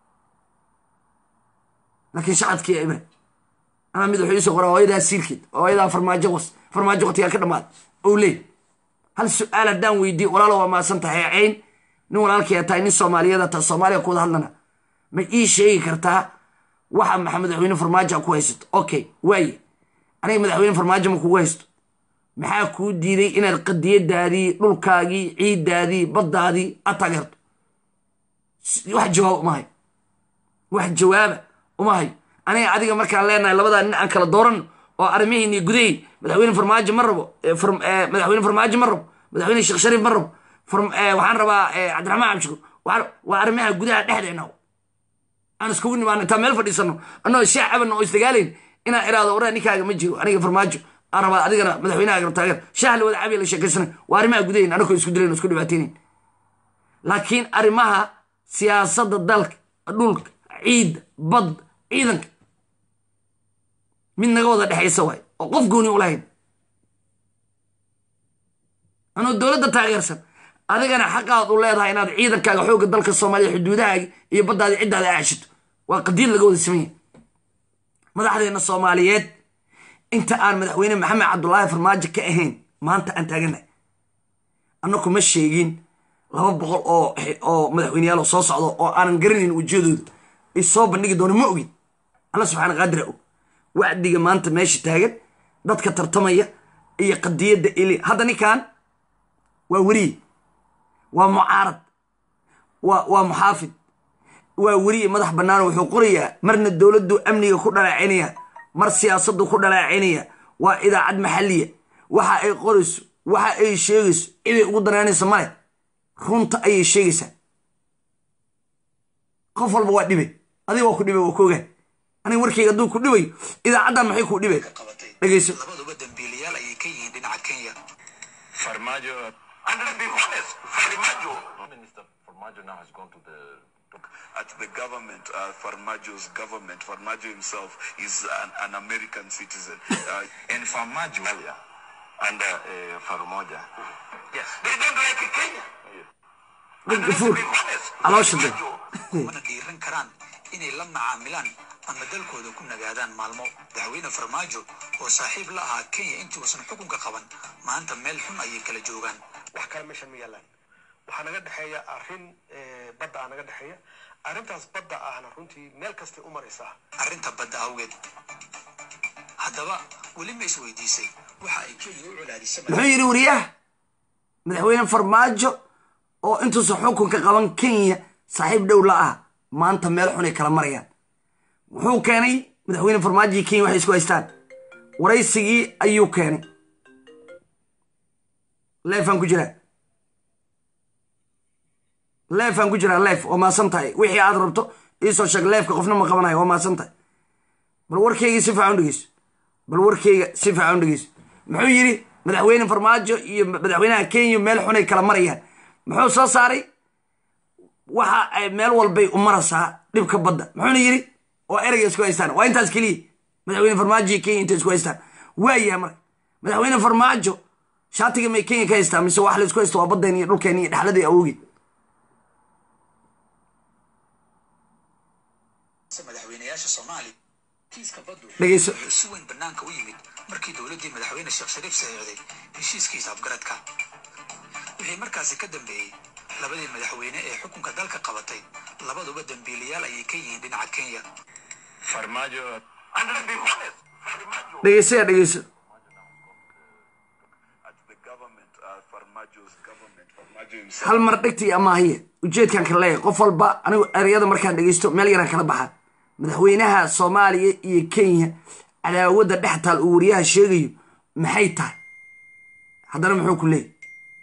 S1: laakiin shacabkii ibra anaa mid wuxuu iisoo qoraa hooyadaa siirkeed hooyadaa farmaajo was farmaajo waqtigaa ka dhammaada ou leey hal su-aal haddaan weydiiye walaalo waa maasan tahay cayn nin walaalkii tahay nin soomaaliyeed taa soomaaliya ku wada hadlana ma ii sheegi kartaa waxa maxa madaxweyne farmaajo ku haysato okay waaye aniga madaxweyne farmaajo ma kugu haysto maxaa kuu diiday inaad qadiyadaadii dhulkaagii ciiddaadii baddaadii aad taageerto wax jawaab uma hayo wax jawaaba uma hayo aniga adiga markaan leenahay labadaa nin aan kala dooran oo arrimihiini gudahay madaxweyne farmaajo ma rabo madaxweyne farmaajo ma rabo madaxweyne sheekh shariif ma rabo waxaan rabaa cabdiraxmaan cabdishakuur waa arrimaha gudaha dhexdeena aan iskugu nimaano intaan meel fadhiisano annoo shaah cabanna oo isdagaalayn inaan iraado waraa ninkaaga ma jiro aniga farmaajo aan rabaa adigana madaxweynaha taageer shaah la wada cabiya la sheekaysana waa arrimaha gudaheyn anakoo isku dilayn isku dhibaateynayn laakiin arrimaha siyaasadda dalka dhulka ciidda badda ciidanka mid naga wada dhexaysa waay oo qof gooni u lahayn anoo dowladda taageersan adigana xaqaad u leedahay inaad ciidankaaga xoogga dalka soomaaliya xuduudahaagi iyo baddaadii ciddaada aashito waa qadiid laga wada samanya madaxdeenna soomaaliyeed inta aan madaxweyne maxamed cabdulaahi farmaajo ka ahayn maanta aan taaganahay annaku ma sheegin laba boqol oo oo madaxweyneyaal soo socdo oo aanan garanayn wejiyadooda ay soo bandhigi doono ma ogin alla subxaana qaadira og wacdiga maanta meesha taagan dadka tartamaya iyo qadiyadda ili hadda ninkan waa weriye waa mucaarad waa waa muxaafid waa weriye madax bannaan wuxuu qorayaa marna dowladdu amniga ku dhalaacinaya mar siyaasaddu ku dhalaacinaya waa idaacad maxalliya waxa ay qorayso waxa ay sheegayso ciday ugu danaynaysa male runta ayay sheegaysaa qof walba waa dhibay adiga waa ku dhibay waa koogaa aniga warkayga hadduu ku dhibayo idaacaddan maxay kuu dhibay
S2: qabatay
S1: dhegayso
S2: labaduba dambiilayaal ayay ka yihiin dhinaca kenya
S3: farmaajo and let's be honest farmaajo
S4: Minister Formaggio now has gone to the
S5: at the government, uh, Farmajo's government. Farmajo himself is an, an American citizen. Uh,
S4: and Formaggio earlier under uh, Farmaggio.
S3: yes they don't like kenya
S1: dhig gafuur caloosha de
S2: kumana dhiiran karaan inay la macaamilaan ama dalkooda ku nagaadaan maalmo madaxweyne farmaajo oo saaxiib la ahaa kenya intii uusan xukunka qaban maanta meel xun ayay kala joogaan
S6: wax kale meeshan ma yaalaan waxaa naga dhexeeya arrin eh, badda ah naga dhexeeya arrintaas badda ahna runtii meel kastay u maraysaa
S2: arrinta badda awgeed haddaba weli ma isweydiisay waxa ay kenya u colaadisay
S1: muxuu yidhi wariyaha madaxweyne farmaajo oo intuusan xukunka qaban kenya saaxiib dhow la ah maanta meel xunay kala marayaan muxuu keenay madaxweyne farmaajo iyo kenya waxay isku haystaan waraysigii ayuu keenay leefaan ku jiraa leefaan ku jiraa leef waa maasan tahay wixii aad rabto iisoo sheeg leefka qofna ma qabanayo waa maasan tahay bal warkeyga si fiican u dhegeyso bal warkeyga si fiican u dhegeyso muxuu yidhi madaxweyne farmaajo iyo madaxweynaha kenya meel xunay kala marayaan muxuu soo saaray waxa ay meel walbay u maraysaa dhibka badda muxuuna yidhi oo ereyga isku haystaan waa intaas keliya madaxweyne farmaajo iyo kenya intay isku haystaan waayahay marka madaxweyne farmaajo shaatiga may kenya ka haystaa mise wax la isku haysto waa baddeen iyo dhulkeen iyo dhexladii awoogeed
S2: madaxweynayaasha soomaaliya kiiska baddu
S1: dhegeyso
S2: wuxuu si weyn banaanka u yimid markii dowladdii madaxweyne sheekh shariif saxiixday heshiiskiisa afgaradka wixii markaasi ka dambeeyey labadii madaxweyne ee xukunka dalka qabatay labaduba dambiilayaal ayay ka yihiin dhinaca kenya
S3: farmaajo and let's be honest farmaajo
S1: dhegeysayaa dhegeyso
S5: at the government, uh, Farmajo's government. Farmajo himself.
S1: hal mar dhegtii amaahiye ujeedkan kala leeyahay qof walba anigu ereyada markaan dhegeysto meel yaraan kala baxa madaxweynaha soomaaliya iyo kenya cadaawadda dhex taal uu wariyaha sheegayo maxay tahay haddana muxuu ku leeyahy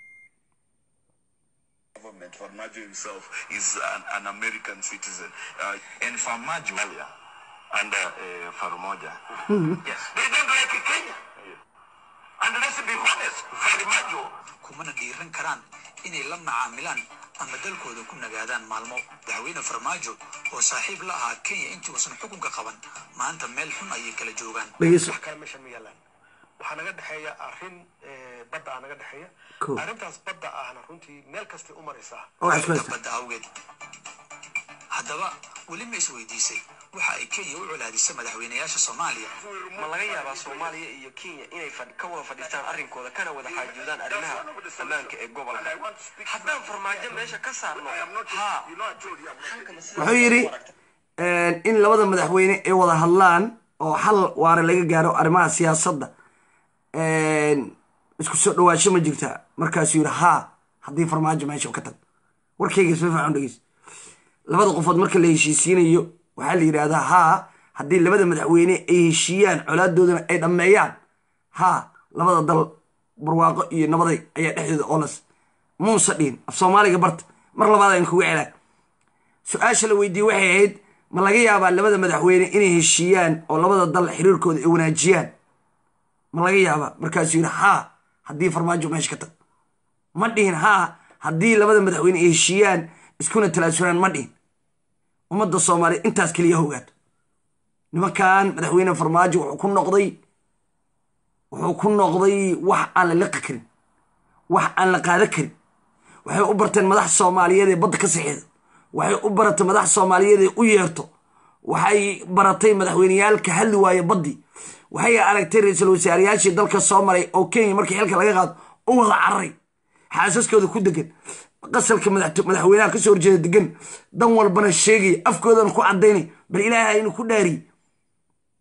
S5: government. Farmajo himself is an, an American citizen. Uh,
S4: And Formaggio earlier under uh, Farmaggio.
S3: yes they don't like kenya and let's be honest farmaajo
S2: kumana dhiiran karaan inay la macaamilaan ama dalkooda ku nagaadaan maalmo madaxweyne farmaajo oo saaxiib la ahaa kenya intii uusan xukunka qaban maanta meel xun ayay kala joogaan
S1: dhegeyso
S6: wax kale meeshan ma yaalaan waxaa naga dhexeeya arrin eh, badda ah naga dhexeeya
S1: Cool.
S6: arrintaas badda ahna runtii meel kastay u maraysaa
S1: oo wax isku
S2: arrinta
S1: haystaan
S2: badda awgeed haddaba weli ma isweydiisay waxa ay kenya u colaadisay madaxweynayaasha soomaaliya
S7: ma laga yaabaa soomaaliya iyo kenya inay fadh- ka wada fadhiistaan arrinkooda kana wada xaajoodaan arrimaha ammaanka ee gobolka haddaan farmaajo meesha ka saarno haa halkana sidaas
S1: wuxuu yidhi in labada madaxweyne ay wada hadlaan oo xal waara laga gaaro arrimaha siyaasadda isku soo dhawaasho ma jirtaa markaasuu yidhi haa haddii farmaajo meesha ka tag warkayga isma fiican dhegeys labada qofood marka la heshiisiinayo waxaa la yidhaahdaa haa haddii labada madaxweyne ay heshiiyaan colaadoodana ay dhammeeyaan haa labada dal barwaaqo iyo nabaday ayaa dhexdooda oolas muuse dhihin af soomaaliga barta mar labaad aan kuga celaa su-aasha la weydiiyey waxay ahayd ma laga yaabaa labada madaxweyne inay heshiiyaan oo labada dal xiriirkooda ay wanaajiyaan ma laga yaabaa markaasuu yidhi haa haddii farmaajo meesha ka tag ma dhihin haa haddii labada madaxweyne ay heshiiyaan iskuna talaasuraan ma dhihin ummadda soomaaliya intaas keliya ha ogaato nimankan madaxweyne farmaajo wuxuu ku noqday wuxuu ku noqday wax aan la liqi karin wax aan la qaada karin waxay u barteen madax soomaaliyeed ee badda ka saxiixda waxay u baratay madax soomaaliyeed ee u yeerto waxay baratay madaxweyneyaal ka hadli waaye baddii waxay aragtay ra-iisul wasaarayaashii dalka soo maray oo kenya markii xilka laga qaado u wada cararay xaasaskooda ku degan qasalka madax- madaxweynaha kasoo horjeeda degan dan walbana sheegaya afkoodana ku cadaynay bal ilaaha inuu ku dhaariye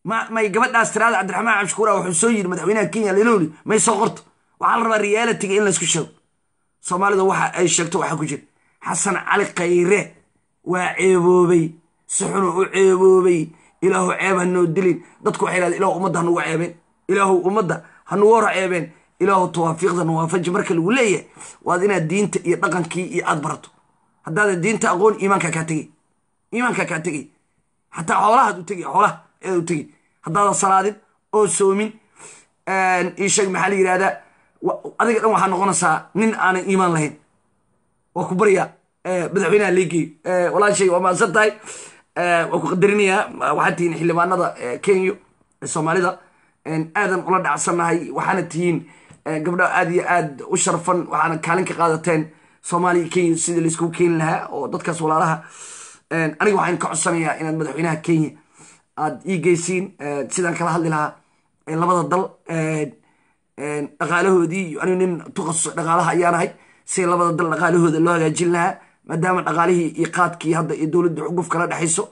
S1: ma may gabadhaas tiraada cabdiraxmaan cabshukuura wuxuu soo yiri madaxweynaha kenya lenooli may soo qorto waxaa la rabaa realitiga in laysku sheego soomaalida waxa ay sheegto waxaa ku jira xasan cali khayre waa ceeboobay si xunu u ceeboobay ilaahu ceeb ha noo dilin dadku waxay dhahdeen ilaahu ummadda hanugu ceebeen ilaahu ummadda hanugu hor ceebeen ilaahu tawaafiiqda nawaafaji marka lagu leeyahay waad inaad diinta iyo dhaqankii iyo aad barato haddaadan diinta aqoon iimaankaa kaa tegay iimaankaa kaa tegay xataa xoolahaad u tegay xoolaha ayaad u tegay haddaadan salaadin oo soomin ii sheeg maxaa la yidhahdaa adiga dhan waxaa noqonaysaa nin aanan iimaan lahayn waa ku baryaa madaxweynaha leegeeyo walaashay waa mahadsan tahay waa ku qadarinayaa waxaad tihiin xildhibaanada kenya ee soomaalida aadan ula dhacsannahay waxaana tihiin gabdho aad iyo aad u sharfan waxaana kaalin ka qaadateen soomaaliya kenya sidii laiskugu keeni lahaa oo dadkaas walaalaha aniga waxaan ka codsanayaa inaad madaxweynaha kenya aad ii geysiin sidaan kala hadli lahaa labada dal dhaqaalahoodii anigu nin tukhasus dhaqaalaha ayaanahay si labada dal dhaqaalahooda loo hagaajin lahaa maadaama dhaqaalihii iyo qaadkii hadda iyo dowladda xuguf kala dhexayso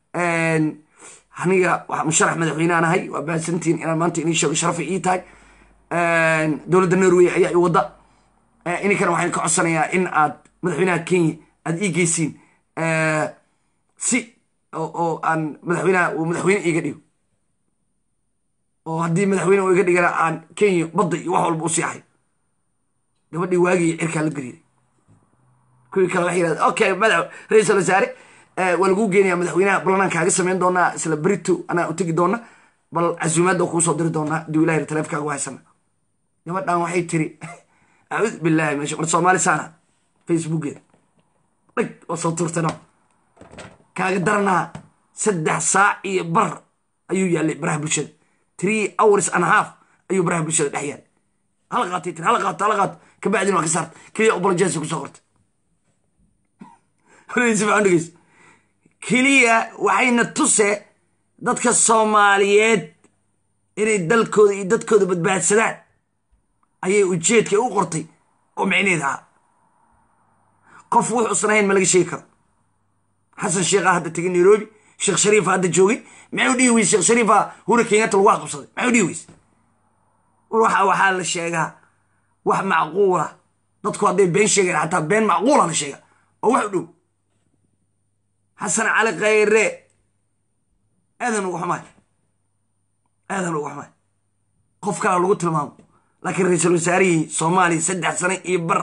S1: aniga musharax madaxweyneanahay waa bahasantihiin inaan maanta inii sheego sharafay ii tahay dowladda norway ayaa i wadda ininkana waxaan ka codsanayaa in aad madaxweynaha kenya aad ii geysiin si oo aan madaxweynaha uu madaxweyne iiga dhigo oo haddii madaxweyne uu iga dhigana aan kenya badda iyo wax walba u siixay gabadhii waagii cirkaa la gariiray kuwii kale waxay yidhahda okay madax ra-iisul wasaare waa laguu geenayaa madaxweynaha ballanaan kaaga samayn doonaa isla berito anaa u tegi doona bal casuumaadda kuu soo diri doonaa haduu ilahi taleefkaaga haysana gabadhan waxay tiri acuud billahi meesha war soomaali saana facebookeeda dhig oo soo tuurtano kaaga daranaa saddex saac iyo bar ayuu yaallay baraha bulshada three hours and half ayuu baraha bulshada dhex yaallay hala qaatay tiri hala qaato hala qaato kabacdina waa ka saarta keliya obolojensi kusoo qortay horeysifaandhegeys keliya waxayna tuse dadka soomaaliyeed inay dalkooda iyo dadkooda badbaadsadaan ayay ujeedka u qortay oo micneed ahaa qof wuxuusan ahayn ma laga sheegi karo xasan sheekha hadda tegay nairobi sheekh shariifa hadda joogay maxay u dhihi weyse sheekh shariifa hura kenyatta lagu aqabsaday maxay u dhihi weyse waxa waxaa la sheegaa wax macquula dadku hadday been sheegayan xataa been macquula la sheega oo wax u dhow xasan cali khayre aadan ugu xumaay aadan ugu xumaay qof kalaa lagu tilmaamo laakiin ra-iisul wasaarihii soomaaliya saddex sane iyo bar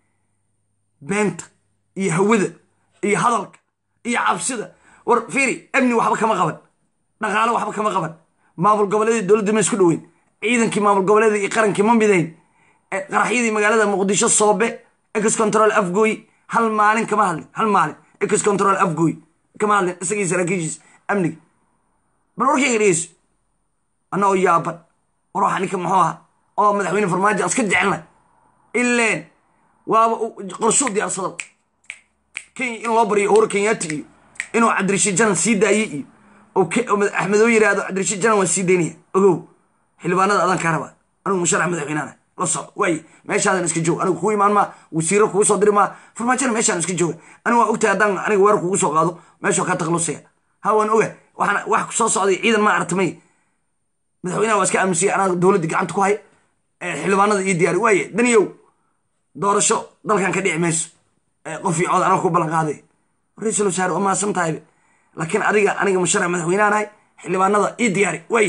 S1: beenta iyo hawada iyo hadalka iyo cabsida war fiiri amni waxba kama qaban dhaqaalo waxba kama qaban maamul goboleedii dowladda ma isku dhoweyn ciidankii maamul goboleeda iyo qarankii ma midayn qaraxyadii magaalada muqdisho soobe ex control afgooy hal maalin kama hadlin hal maalin ex control afgooy kama hadlin isagii saraakiishiis amniga bal warkayga dhegeyso anna oo yaaban war waxa ninka muxuu aha oo madaxweyne farmaajo aska jecelnay ileen waaba qorshuu diyaarsado kenya in loo baryo hore kenyaati iyo inuu cabdirashiid janan sii daayey iyo axmedoo yidhaahdo cabdirashiid janan waa sii daynaya ogow xildhibaanada adaan kaa rabaa anigu musharax madaxweynaana la soco waaye meeshaadan iska joog anigu kuu imaan maa wasiiro kugu soo diri maa farmaajona meeshaan iska jooga anigu waa ogtahay haddaan aniga weer kugu soo qaado meeshoo kaa taklusaya ha waan oga waxaan wax soo socday ciidan ma aragtamay madaxweynaha waa iska aaminsiya anaa dowladda gacanta ku hay xildhibaanada iyo diyaari waaye daniyow doorasho dalkan ka dhici mayso qof iyo cod anaga ku ballan qaaday ra-iisul wasaare waa mahadsan tahaybe laakiin adiga aniga musharax madaxweynaanahay xildhibaanada ii diyaari waaye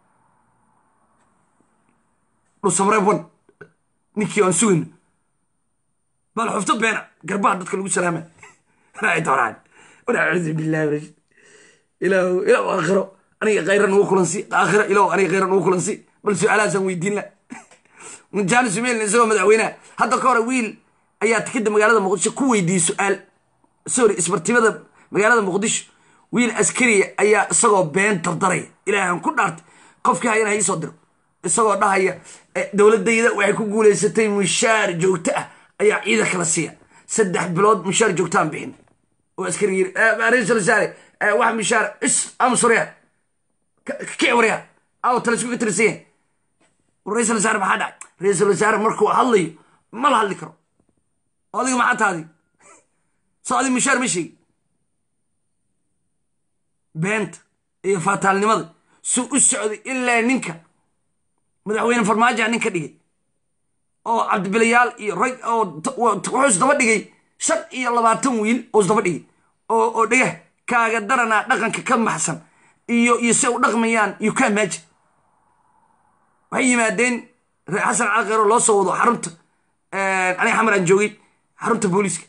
S1: dhusamreebwan ninkii aan sugayno bal xufto beena garbaha dadka lagu salaama raaci doonaan wanacuudu billahi rashid ilaahu ilaahu aakhiro aniga khayra nugu kulansi aakhiro ilaahu aniga khayra nugu kulansi bal su-aalahaasaan weydiin la jaani sumeelin isagoo madaxweynaha hadda ka hore wiil ayaa tikida magaalada muqdisho ku weydiiyey su-aal sorry isbartibada magaalada muqdisho wiil askariya ayaa isagoo been dardaraya ilaahan ku dhaartay qofkii hayana ha iisoo diro isagoo dhahaya dowladayda waxay ku guulaysatay mushaar joogto ah ayaa ciidan kala siiya saddex bilood mushaar joogtaan bixin oo askari yiri ra-iisul wasaare wax mushaar is amusurya kici warya aw tala isku fitirsiyen ra-iisul wasaare maxaa dhacay ra-iisul wasaare markuu hadlayo ma la hadli karo oo adiga maxaa taadi soo adi mushaar ma sheegi beenta iyo faataalnimada suu u socday ilaa ninka madaxweyne farmaajoa nin ka dhigay oo cabdibilayaal iyo rag oo wuxuu isdaba dhigay shan iyo labaatan wiil oo isdaba dhigay oo oo dhegah kaaga daranaa dhaqanka ka maxsan iyo iyo si u dhaqmayaan iyo ka maajin waxay yimaadeen reer xasan calqeero loo soo wado xarunta aniga xamar aan joogay xarunta booliiska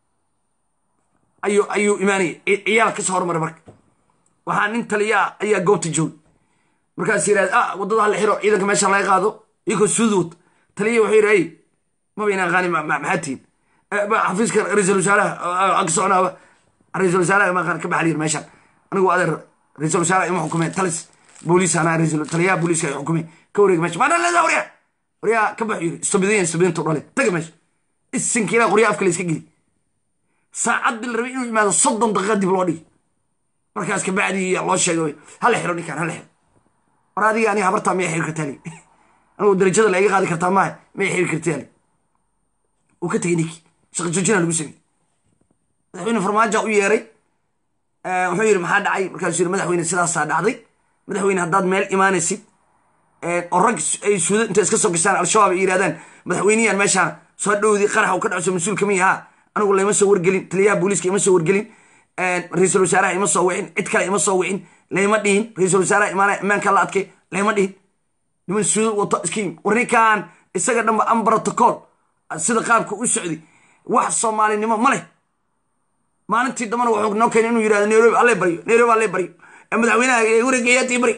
S1: ayuu ayuu imaanaya ciyaal kasoo hormaray marka waxaa nin taliyaa ayaa goobta joogay markaas yidhahda ah waddada hala xiro ciidanka meesha laga qaado iyagoo suud wata taliya wuxuu yidhi ay maba inaan qaani maxaa tihin xafiiska ra-iisul wasaaraha aan ka soconaaba ra-iisul wasaaraha ma ka baxaliyin meeshaan anigu adeer ra-iisul wasaaraha ima xukumeen talis booliis anaa ra-iisul taliyaha booliiska ay xukumeen ka wareega meesha maana leedaa waryaa waryaa ka baxu yidhi istubidayan istubidintu dhale taga meesha isinka ilaa qorya afka la iska geli saacad bil rabay inuu yimaado soddon daqiiqa dib loo dhigi markaas kabacdii loo sheegay hala xiro ninkaan hala xiro war adiga aniga habartaa maya xiri kartaa li anigu darajada la iga qaadi kartaa maaha maya xiri kartaa li uu ka tegay ninkii shaqa joojina lagu sameyey madaxweyne farmaajo u yeeray wuxuu yidhi maxaa dhacay markaasuu yidhi madaxweyne sidaasaa dhacday madaxweyne haddaad meel imaanaysid oo rag ay suuda inta iska soo gashaan al-shabaab ay yidhahdaan madaxweyniyaan meeshaan soo dhowdii qarax uu ka dhacso mas-uul kama yahaa anigu layma soo wargelin taliyaha booliiska ima soo wargelin ra-iisul wasaaraha ima soo wicin cid kale ima soo wicin layma dhihin ra-iisul wasaaraha imaanaya ammaanka la adkay layma dhihin niman suuda wato iskiim war ninkan isaga dhanba an protocol sida qaabka u socday wax soomaalinimo ma leh maalintii dambana wuxuu noo keenay inuu yidhahdo nairobi alle baryo nairobi alle baryo madaxweynaha hura kenyaati bari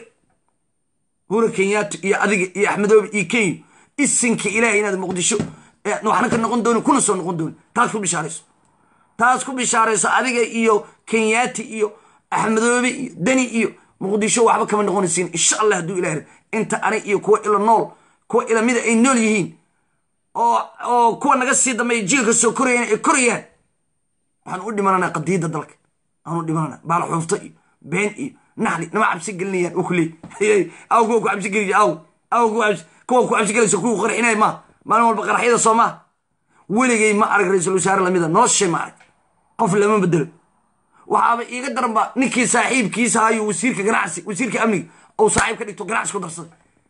S1: hura kenyaati iyo adiga iyo axmedoobi iyo kenya isinka ilaahay inaad muqdisho waxna ka noqon doonin kuna soo noqon doonin taas ku bishaarayso taas ku bishaarayso adiga iyo kenyaati iyo axmedoobe iyo deni iyo muqdisho waxba kama noqonaysiin insha allah hadduu ilaah inta ani iyo kuwa ila nool kuwa ila mida ay nool yihiin oo oo kuwa naga sii dambeeya jiilka soo korayaan ay korayaan waxaan u dhimananaa qadiyadda dalka aan u dhimananaa baala xuufto iyo been iyo naxli nama cabsi gelinayaan oo kuleey aw kuwa ku cabsi geliya aw aw kuwa ku cabsi gelaysa kuwa qarxinaya maa maalin walba qaraxyada soo maa weligay ma arag ra-iisul wasaare lamida noloshay ma arag qof lama bedelo waxaaba iiga daranba ninkii saaxiibkiisa hayo wasiirka ganacsi wasiirka amniga ou saaxiib ka dhigto ganacsi ku darsaday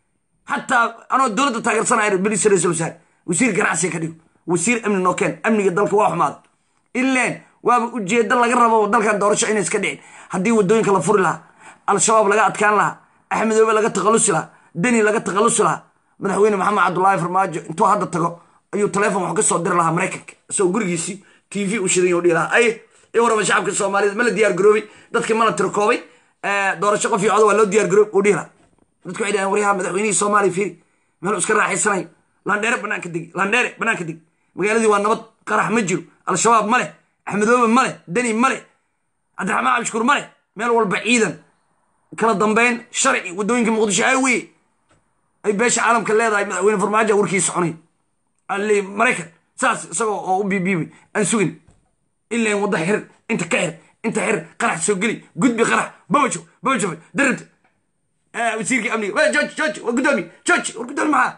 S1: xataa anoo dowladda taageersanaya belis ra-isul wasaare wasiir ganacsiga ka dhigo wasiir amni noo keen amniga dalka waa xumaada ileen waaba ujeedo laga rabo dalkan doorasho inay iska dhicin haddii wadooyinka la furi lahaa al-shabaab laga adkaan lahaa axmedoobe laga takhalusi lahaa deni laga takhalusi lahaa madaxweyne maxamed cabdullaahi farmaajo intuu hadda tago ayuu taleefon wax ka soo diri lahaa maraykanka isagoo gurigiisii t v u shidan u dhihi lahaa ay i warama shacabka soomaaliyed ma la diyaar garoobay dadkii ma la tirkoobay doorasho qof iyo codo waa loo diyaar garoob u dhihi lahaa dadku waxay dhahaan waryaha madaxweynihii soomaaliya fiiri meel iska raaxaysanayo landheere banaanka degi landheere banaanka degi magaaladii waa nabad qarax ma jiro al-shabaab ma leh axmedoobe ma leh deni ma leh cabdiraxmaan cabshukuur ma leh meel walba ciidan kala dambeyn sharci waddooyinka muqdisho ay weye ay beesha caalamka leedahay madaxweyne farmaajo warkii soconay alle maraykan saas isagoo oo u biibiibay aan sugin ilaan wadda xir inta ka xir inta xir qarax soo geli gudbi qarax babajo babajo darabta wasiirkii amniga jooji jooji waa guddoomiye jooji war guddoomi maxaa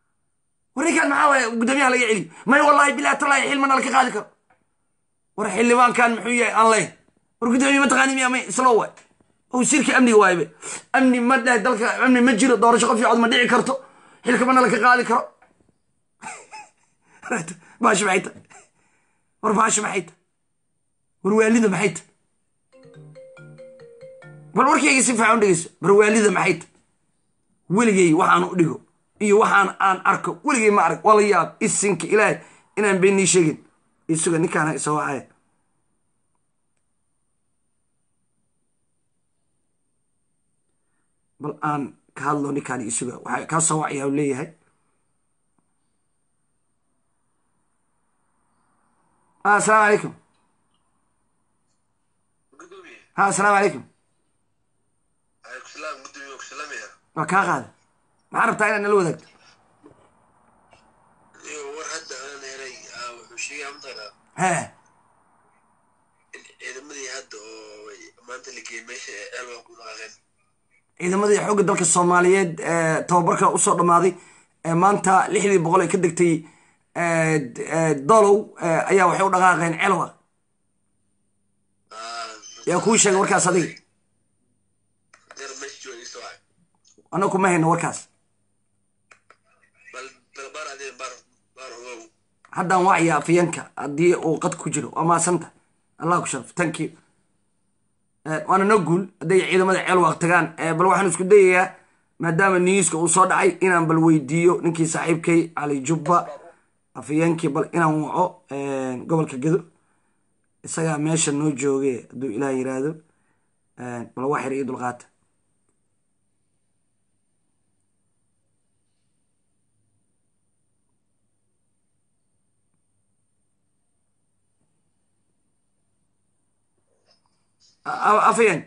S1: war ninkaan maxaa waaya guddoomiyaha laga celiyo may wallahi bilahi tallahi xilmana laka qaadi karo war xildhibaankan muxuu yahay aan leh war guddoomiye mataqaani miya may islo waay wasiirkii amniga waaybe amni ma dheh dalka amni ma jiro doorasho qof iyo cod ma dhici karto xilka mana laka qaadi karo baasho maxay tahay war baasho maxay tahay war waalida maxay tahay bal warkayga si fiican u dhegeyso war waalida maxay tahay weligay waxaan u dhigo iyo waxaan aan arko weligay ma arag wala yaab isinka ilaahay inaan been nii sheegin isuga ninkaana isa wacaya bal aan ka hadlo ninkaan isuga waxaa kaa soo wacaya u leeyahay asalaamu calaykum ha asalaamu calaykum waa kaa qaada maxaa rabtaa inaad nala wadaagto
S8: war hadda aan helay wuxuu sheegaya mataqaanaa
S1: he
S8: ciidamadii hadda oo maanta la geeyey meesha ee elwa ku dhaqaaqeen
S1: ciidamadii xoogga dalka soomaaliyeed ee tababarka usoo dhammaaday ee maanta lixdii boqol ay ka degtay dolow ayaa waxay u dhaqaaqeen celwa yaa kuu sheegay warkaas adiga
S8: deer meesha jooga isto waay
S1: annaga kuma hayno warkaas
S8: bal bal baar adee baar baar ogow
S1: haddaan wacya afyanka haddii uu qad ku jiro waa maasanta allah ku sharaf thank you Eh, waana no guul hadday ciidamada ceel waaq tagaan Eh, bal waxaan isku dayayaa maadaama niyuska uu soo dhacay inaan bal weydiiyo ninkii saaxiibkay cali jubba afyeenkii bal inaan waco eh, gobolka gedo isagaa meesha noo jooge hadduu ilaah yiraahdo Eh, bal wax yar iyo dulqaata A- afyeen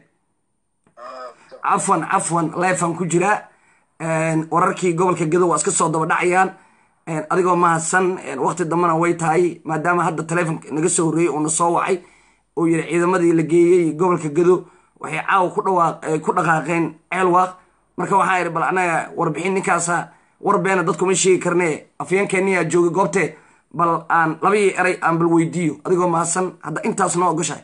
S1: cafwan cafwan leefan ku jiraa wararkii gobolka gedo waa iska soo daba dhacayaan adigoo mahadsan waqti dambena way tahay maadaama hadda taleefonka naga soo horreeyey uuna soo wacay uu yidhi ciidamadii la geeyey gobolka gedo waxay caawa ku dhawaaq ay ku dhaqaaqeen ceelwaaq marka waxaa yidhi bal annaga warbixin ninkaasa war beena dadkuma sheegi karne afyeenkeeniyaa joogay goobtee bal aan labadii eray aan bal weydiiyo adigoo mahadsan hadda intaas noo ogoshahay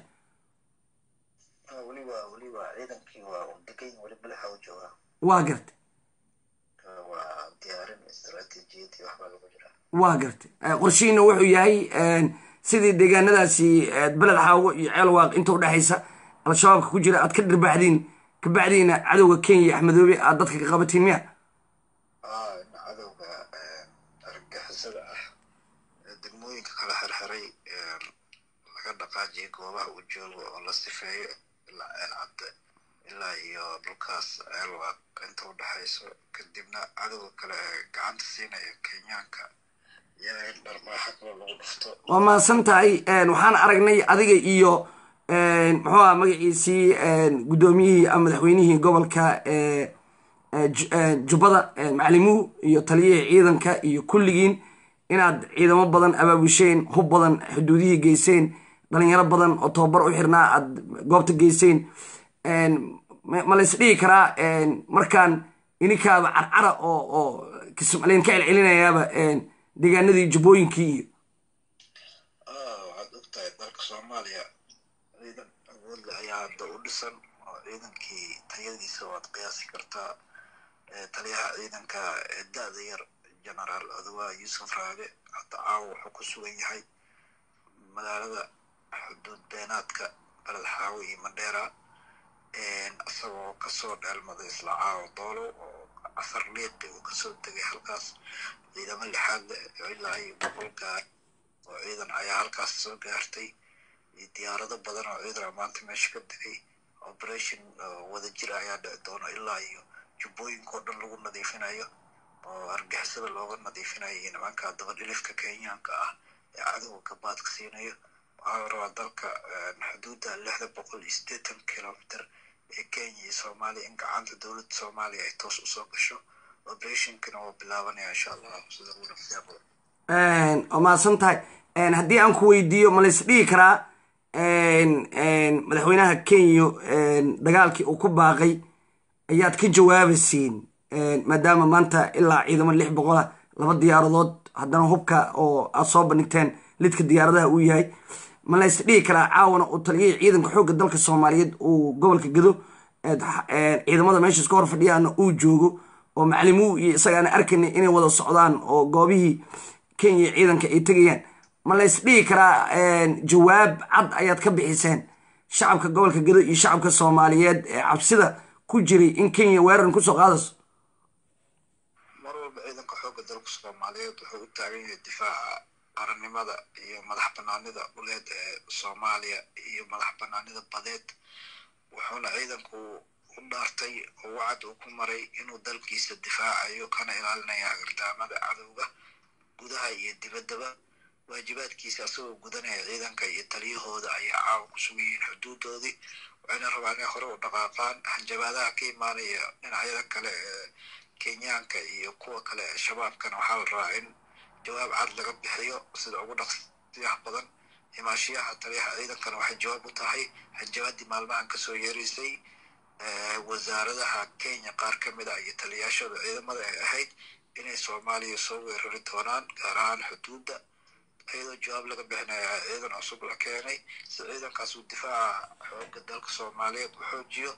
S9: Ah, weliba weliba ciidankii waa uu degan weli madaxa u joogaa
S1: waa gartay
S9: Ah, waa diyaarin istaraatiijiyad iyo waxbaa lagu jiraa
S1: waa gartay Eh, qorshihiina wuxuu yahay sidii deegaanadaasi eh, beled xaawo iyo ceelwaaq inta udhexaysa al-shabaabka ku jira aad ka dhirbaaxdiin kabacdiina cadowga kenya iyo axmedoobe aad dadka ka qabatiin miya
S9: Ah, in cadowga eh, argagixisada ah ee degmooyinka kala xirxiray eh, laga dhaqaajiyo goobaha uu joogo oo la sifeeyo ilaa ceel cadde ilaa iyo dhulkaas ceelwaaq inta u dhexayso kadibna cadowga kale ee gacanta siinaya kenyaanka iyaga in dharmaaxa kale lagu dhufto
S1: waa mahadsan tahay waxaan aragnay adiga iyo muxuu aha magaciisii guddoomiyihii ama madaxweynihii gobolka eh, eh, Ju- eh, jubbada eh, macalimuhu iyo taliyihii ciidanka iyo kulligiin inaad ciidamo badan abaabusheen hub badan xuduudihii geyseen dhalinyaro badan oo tababar u xirnaa aad goobta geyseen ma ma lays dhihi karaa markaan ininkaaba carcara oo oo kismaliin ka celcelinayaaba deegaanadii jubbooyinkii iyo
S9: Ah, waxaad ogtahay dalka soomaaliya ciidan awood leh ayaa hadda u dhisan oo ciidankii tayadiisa waad qiyaasi kartaa Eh, taliyaha ciidanka ee da-da yar genaraal odawa yuusuf raage hadda caawa wuxuu ku sugan yahay magaalada xuduud beenaadka beled xaawo iyo mandheera isagoo kasoo dheelmaday isla caawa doolo oo casar liiqi uu kasoo tegay halkaas ciidamo lixaad leh oo ilaa iyo boqol gaar oo ciidan ayaa halkaas soo gaartay iyo diyaarado badan oo ciidan maanta meesha ka degay operation oo wadajir ayaa dhici doona ilaa iyo jubbooyinka oo dhan lagu nadiifinayo oo argixisada looga nadiifinayo iyo nimanka dabadhilifka kenyaanka ah ee cadowga gabaadka siinayo waxaa la rabaa dalka eh, xuduudda lixda boqol iyo siddeetan kilomitr ee kenya iyo soomaaliya in gacanta dowladda soomaaliya ay toos usoo gasho operationkana waa bilaabanaya insha allah sida ugu dhaqsiya badan
S1: waa mahadsan tahay haddii aan ku weydiiyo ma lays dhihi karaa madaxweynaha kenya dagaalkii uu ku baaqay ayaad ka jawaabaysiin maadaama maanta ilaa ciidamo lix boqola laba diyaaradood haddana hubka oo aad soo bandhigteen lidka diyaaradaha uu yahay ma lays dhihi karaa caawana uu taliyihii ciidanka xoogga dalka soomaaliyeed uu gobolka gedo ciidamada meesha iska hor fadhiyaana uu joogo oo macalimuhu iyo isagaana arkayna inay wada socdaan oo goobihii kenya ciidanka ay tegayaan ma lays dhihi karaa jawaab cad ayaad ka bixiseen shacabka gobolka gedo iyo shacabka soomaaliyeed ee cabsida ku jiray in kenya weerar kusoo qaadayso
S9: mar walba ciidanka xoogga dalka soomaaliyeed wuxuu u taagan yahay difaaca qarannimada iyo madax banaanida dhuleed ee soomaaliya iyo madax banaanida badeed wuxuuna ciidanku u dhaartay oo wacad uu ku maray inuu dalkiisa difaacayo kana ilaalinaya hagardaamada cadowga gudaha iyo dibaddaba waajibaadkiisa asagoo gudanaya ciidanka iyo taliyahooda ayaa caawa ku sugan yihiin xuduudoodii waxayna rabaan inay hore u dhaqaaqaan hanjabaadaha ka imaanaya dhinacyada kale ee kenyaanka iyo kuwa kale ee shabaabkana waxaa la rabaa in jawaab cad laga bixiyo sida ugu dhaqsiyaha badan himaashiyaha taliyaha ciidankana waxay jawaab u tahay hanjabaadii maalmahan kasoo yeeraysay eh, wasaaradaha kenya qaar ka mid ah iyo taliyaashooda ciidamada ay ahayd inay soomaaliya soo weerari doonaan gaar ahaan xuduudda iyadoo jawaab laga bixinaya ciidan cusub la keenay si ciidankaas uu difaaca xoogga dalka soomaaliyeed u xoojiyo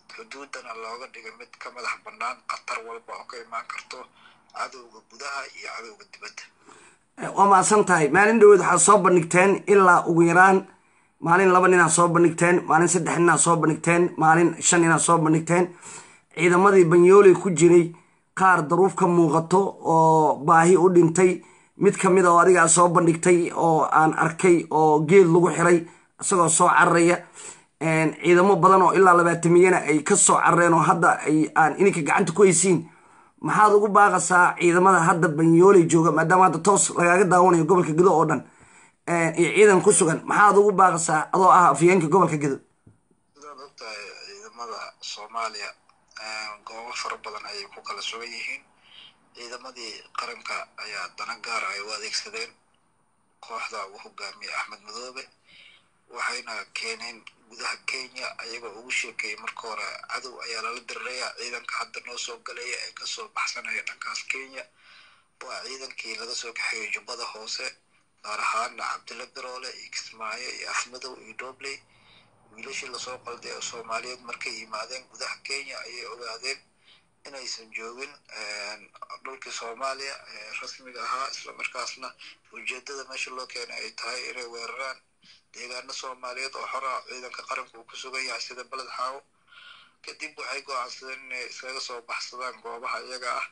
S9: xuduudana looga dhigay mid ka madax bannaan khatar walba oo ka imaan karto cadowga gudaha iyo cadowga dibadda
S1: waa mahadsan tahay maalin dhaweed waxaad soo bandhigteen ilaa ugu yaraan maalin laba ninaad soo bandhigteen maalin saddex ninaad soo bandhigteen maalin shan ninaad soo bandhigteen ciidamadii banyooley ku jiray qaar daruuf ka muuqato oo baahi u dhintay mid ka mid a oo adigaa soo bandhigtay oo aan arkay oo geed lagu xiray isagoo soo cararaya ciidamo badan oo ilaa labaatamiyana ay ka soo carareen oo hadda ay aan ininka gacanta ku haysiin maxaad ugu baaqasaa ciidamada hadda banyooley jooga maadaama hadda toos lagaaga daawanayo gobolka gedo oo dhan iyo ciidan ku sugan maxaad ugu baaqasaa adoo ah afyeenka gobolka gedo
S9: sidaad ogtahay ciidamada soomaaliya goobo fara badan ayay ku kala sugan yihiin ciidamadii qaranka ayaa dana gaara ay u adeegsadeen kooxda uu hogaamiyey axmed madoobe waxayna keeneen gudaha kenya ayagoo ugu sheekeeyey marka hore cadow ayaa lala diriraya ciidanka hadda noo soo galaya ee kasoo baxsanaya dhankaas kenya waa ciidankii laga soo kaxeeyey jubbada hoose gaar ahaana cabdilla biroole iyo kismaayo iyo afmadow iyo dobley wiilashii lasoo qalday oo soomaaliyeed markay yimaadeen gudaha kenya ayay ogaadeen inaysan joogin dhulkii soomaaliya ee rasmiga ahaa islamarkaasna ujeedada meesha loo keenay ay tahay inay weeraraan deegaano soomaaliyeed oo xora ciidanka qaranka uu ku sugan yahay sida beled xaawo kadib waxay go-aansadeen inay iskaga soo baxsadaan goobaha iyaga ah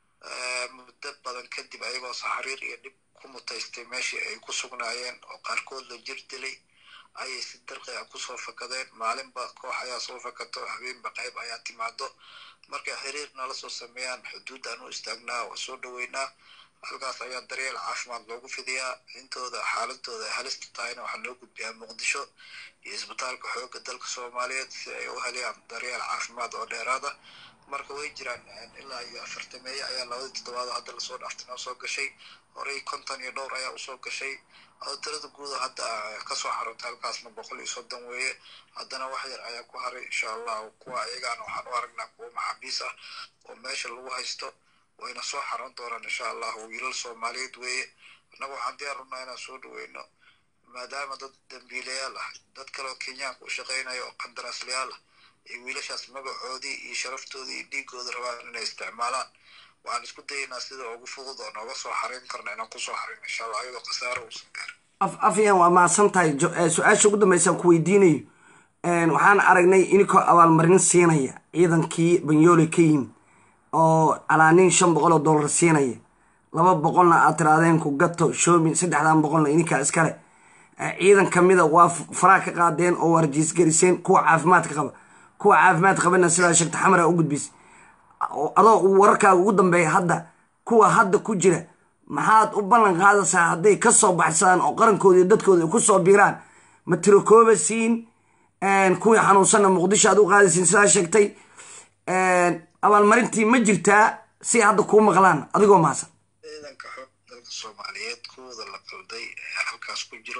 S9: muddo badan kadib ayagoo saxariir iyo dhib ku mutaystay meeshii ay ku sugnaayeen oo qaarkood la jir dilay ayay si darqi ah kusoo fakadeen maalinba koox ayaa soo fakato habeenba qayb ayaa timaado markay xiriir nala soo sameeyaan xuduuddaan u istaagnaa waa soo dhoweynaa halkaas ayaa daryeel caafimaad loogu fidiyaa intooda xaaladooda ay halista tahayna waxaa loo gudbiyaa muqdisho iyo isbitaalka xoogga dalka soomaaliyeed si ay u helayaan daryeel caafimaad oo dheeraada marka way jiraan ilaa iyo afartameeye ayaa labadii toddobaad hadda lasoo dhaaftay noo soo gashay horey konton iyo dhowr ayaa usoo gashay oo tirada guuda hadda kasoo xarotay halkaasna boqol iyo soddon weeye haddana wax yar ayaa ku haray insha allah kuwa ayagaana waxaan u aragnaa kuwa maxaabiis ah oo meesha lagu haysto wayna soo xaran doonaan insha allah wiilal soomaaliyeed weeye annaga waxaan diyaar runaa inaan soo dhaweyno maadaama dad dambiilayaal ah dad kaleoo kenyaanka u shaqaynaya oo qandaraaslayaal ah iyo wiilashaas magacoodii iyo sharaftoodii iyo dhiigooda rabaan inay isticmaalaan waxaan isku dayaynaa sida ugu fudud oo nooga soo xarin karna inaan kusoo xarin insha allah ayadoo khasaaro uusan gaarin
S1: afyan waa mahadsan tahay su-aasha ugu dambeysaan ku weydiinayo waxaan aragnay inikoo abaalmarin siinaya ciidankii banyoole ka yimid oo calaanin shan boqol oo dollar siinaya laba boqolna aad tiraadeen ku gato shoomin saddexdan boqolna ininkaa iskale ciidan kamida waa faraa ka qaadeen oo warjiisgariseen kuwa caafimaadka qaba kuwa caafimaad qabana sidaa sheegta xamara u gudbisay adoo wararkaaga ugu dambeeya hadda kuwa hadda ku jira maxaad u ballan qaadaysaa hadday ka soo baxsadaan oo qarankooda iyo dadkooda ay ku soo biiraan ma tirokooba siin kuwii xanuunsanna muqdisho aad u qaadaysiin sidaa sheegtay abaalmarintii ma jirtaa si hadda kuu maqlaan adigoo maasan
S9: ciidanka xoog dalka soomaaliyeed kuwooda la qalday ee halkaas ku jiro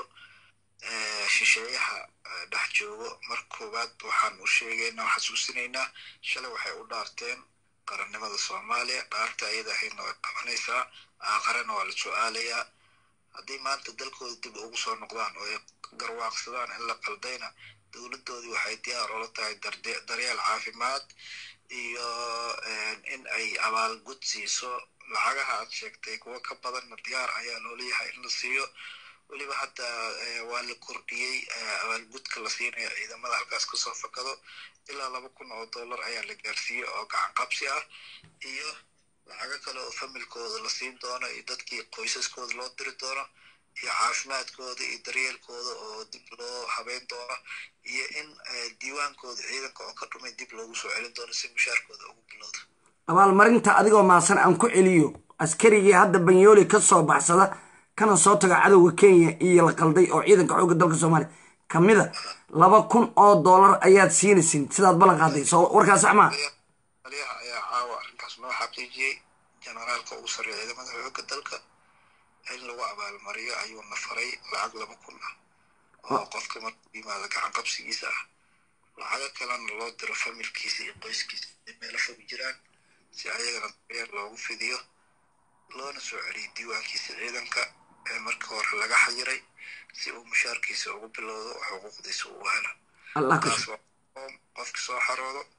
S9: shisheeyaha dhex joogo mar koowaad waxaan u sheegaynaa o xasuusinaynaa shalay waxay u dhaarteen qarannimada soomaaliya dhaarta ayada ahaydna way qabanaysaa aakharena waa la su-aalayaa haddii maanta dalkooda dib ugu soo noqdaan oo ay garwaaqsadaan in la qaldayna dowladdoodii waxay diyaar oola tahay daryeel caafimaad iyo in ay abaalgud siiso lacagaha aad sheegtay kuwo ka badanna diyaar ayaa loo leeyahay in la siiyo weliba hadda waa la kordhiyey abaalgudka la siinayo ciidamada halkaas kasoo fakado ilaa laba kun oo dollar ayaa la gaarsiiyey oo gacan qabsi ah iyo lacago kale oo familkooda la siin doono iyo dadkii qoysaskooda loo diri doono iyo caafimaadkooda iyo daryeelkooda oo dib loo habeyn doono iyo in diiwaankooda ciidanka oo ka dhumay dib loogu soo celin doono si mushaarkooda ugu bilowda
S1: abaalmarinta adigoo maasan aan ku celiyo askarigii hadda banyooli ka soo baxsada kana soo taga cadowga kenya iyo la qalday oo ciidanka xoogga dalka soomaaliya kamida laba kun oo dollar ayaad siinaysin sidaad ballan qaaday soo warkaas sax maa
S9: taliyaha ayaa caawa arrinkaas noo xaqiijiyey generaalka ugu sarreeya ciidamada xoogga dalka in lagu abaalmariyo ayuuna faray lacag laba kun ah oo qofka markuu yimaado gacan qabsigiisa ah lacago kalena loo diro familkiisa iyo qoyskiisa ay meelo fog jiraan si ayagana daryeel loogu fidiyo loona soo celiyay diiwaankiisa ciidanka ee markii hore laga xayiray si uu mushaarkiisa ugu bilowdo oo xuquuqdiisa uu helo
S1: allah ka
S9: taas waa qofki soo xaroodo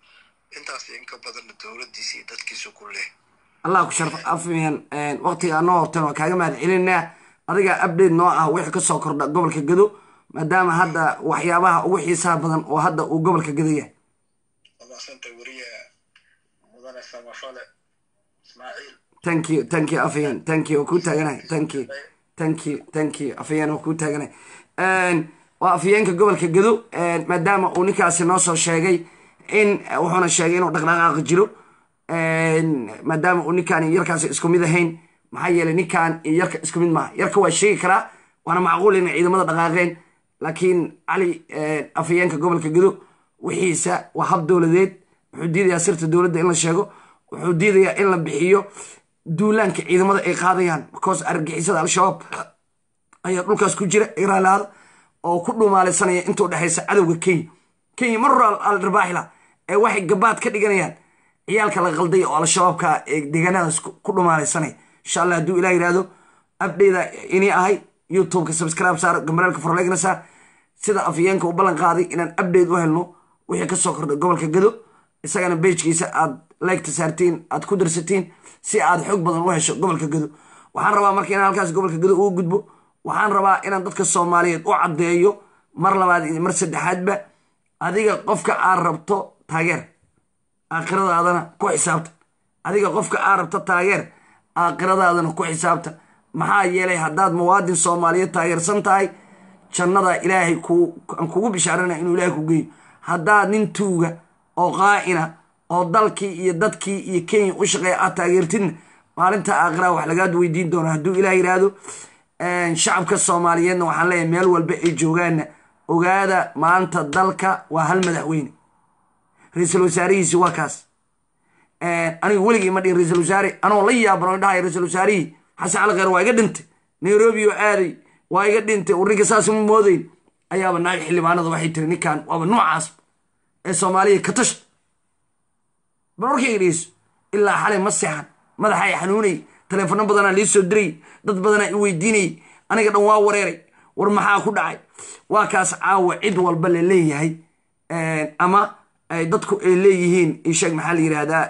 S9: intaas in ka badanna dowladdiisa iyo dadkiisu ku leh
S1: allah ku sharf afmiyan waqtiga anoo hortan waa kaaga mahad celinaa adiga update noo ah wixii kasoo kordha gobolka gado maadaama hadda waxyaabaha ugu xiisaha badan oo hadda uu gobolka gado yahay
S9: wamaasanta weriya mudane samafale ismaaciil
S1: thank you thank you afyan thank you waa kuu taaganahay thank you thank you thank you afyan waa kuu taaganahay waa afyeenka gobolka gado maadaama uu ninkaasi noo soo sheegay in wuxuuna sheegay inuu dhaqdhaqaaqi jiro maadaama uu ninkaan iyo yarkaasi isku mid ahayn maxaa yeelay ninkaan iyo yarka isku mid maaha yarka waa sheegi karaa waana macquul inay ciidamada dhaqaaqeen laakiin cali afhayeenka gobolka gado wixiisa waa hab dowladeed wuxuu diidayaa sirta dowladda in la sheego wuxuu diidayaa in la bixiyo duulaanka ciidamada ay qaadayaan because argagixisada al-shabaab ayaa dhulkaas ku jira iraalaada oo ku dhumaalaysanaya inta u dhexaysa cadowga kenya kenya mar hore aldarbaaxila ee waxay gabaad ka dhiganayaan ciyaalka la qalday oo al-shabaabka ee deegaanadaas ku dhumaalaysanaya insha allah hadduu ilah yidhaahdo abdheyda inii ahay youtubeka subscribe saar gambareelka forlegna saar sida afyeenka u ballan qaaday inaan update u helno wixii kasoo kordhay gobolka gado isagana bejkiisa aad leegta saartiin aad ku darsatiin si aad xoog badan u hesho gobolka gado waxaan rabaa marka inaan halkaas gobolka gado ugu gudbo waxaan rabaa inaan dadka soomaaliyeed u caddeeyo mar labaad iyo mar saddexaadba adiga qofka aad rabto taageer aakhiradaadana ku xisaabta adiga qofka aad rabto taageer aakhiradaadana ku xisaabta maxaa yeelay haddaad muwaadin soomaaliyeed taageersan tahay jannada ilaahay aan kugu bishaarana inuu ilaahay ku geeyo haddaad nin tuuga oo qaa'ina oo dalkii iyo dadkii iyo kenya u shaqeeya aad taageertidna maalinta aakhiraha wax lagaad weydiin doona hadduu ilaah yidhaahdo shacabka soomaaliyeedna waxaan leeyahay meel walba ay joogaanna ogaada maanta dalka waa hal madaxweyne ra-iisul wasaarihiisi waa kaas anigu weligii ma dhihin ra-iisul wasaare anoo la yaaban oo dhahay ra-iisul wasaarihii xasan cali kheyr waa iga dhintay nairobi oo aaday waa iga dhintay urrinka saas ma moodayn ayaaba naag xildhibaanada waxay tiri ninkan waaba noocaas ee soomaaliya ka tasha bal warkayga dhegeyso ilaa xalay ma seexan madaxa ay xanuunay taleefono badanaa lii soo diray dad badanaa i weydiinayay aniga dhan waa wareeray war maxaa ku dhacay waa kaas caawa cid walba la leeyahay ama dadku ay leeyihiin isheeg maxaa la yidhaahdaa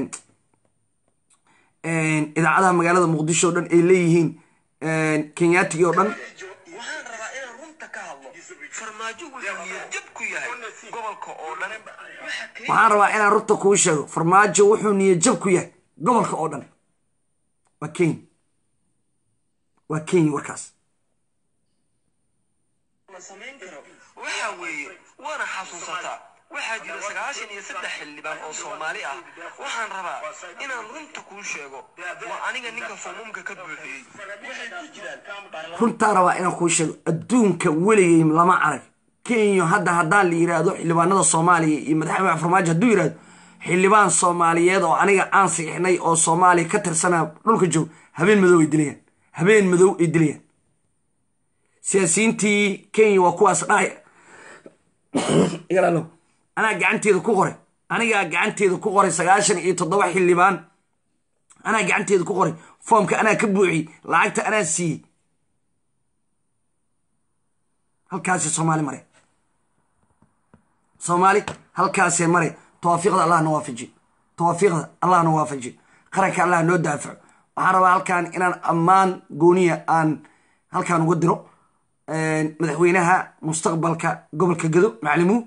S1: idaacadaha magaalada muqdisho o dhan ay leeyihiin kenyaatigii oo dhan
S7: waxaan rabaa inaan runta ka hadlo farmaajo wuxuu niyadjab ku yahay gobolka oo dhan waxa keliya
S1: waxaan rabaa inaan runta kuu sheego farmaajo wuxuu niyadjab ku yahay gobolka oo dhan waa kenya waa kenya warkaas
S7: la samayn karo waxa weeye waana xasuusataa waxaa jira sagaashan iyo saddex xildhibaan oo soomaali ah waxaan rabaa inaan runta kuu sheego waa aniga ninka foomumka ka buuxiyey waxay ku jiraan
S1: runtaa rabaa inaan kuu sheego adduunka weligay lama arag kenya hadda haddaan la yidhaahdo xildhibaanada soomaaliya iyo madaxweyne farmaajo hadduu yidhahdo xildhibaan soomaaliyeed oo aniga aan siixnay oo soomaaliya ka tirsanaa dhulka joog habeen madow ay dilayaan habeen madow ay dilayaan siyaasiyiintii kenya waa kuwaas dhahay igalaalo anaa gacanteeda ku qoray anigaa gacanteeda ku qoray sagaashan iyo toddoba xildhibaan anaa gacanteeda ku qoray foomka anaa ka buuxiyey lacagta anaa siiyey halkaasi soomaali mare soomaali halkaasee mare tawaafiiqda allah na waafajiyo tawaafiiqda allah na waafajiyo qaranka allah noo daafaco waxaan rabaa halkan inaan ammaan gooniya aan halkaan uga diro madaxweynaha mustaqbalka gobolka gado maclimuu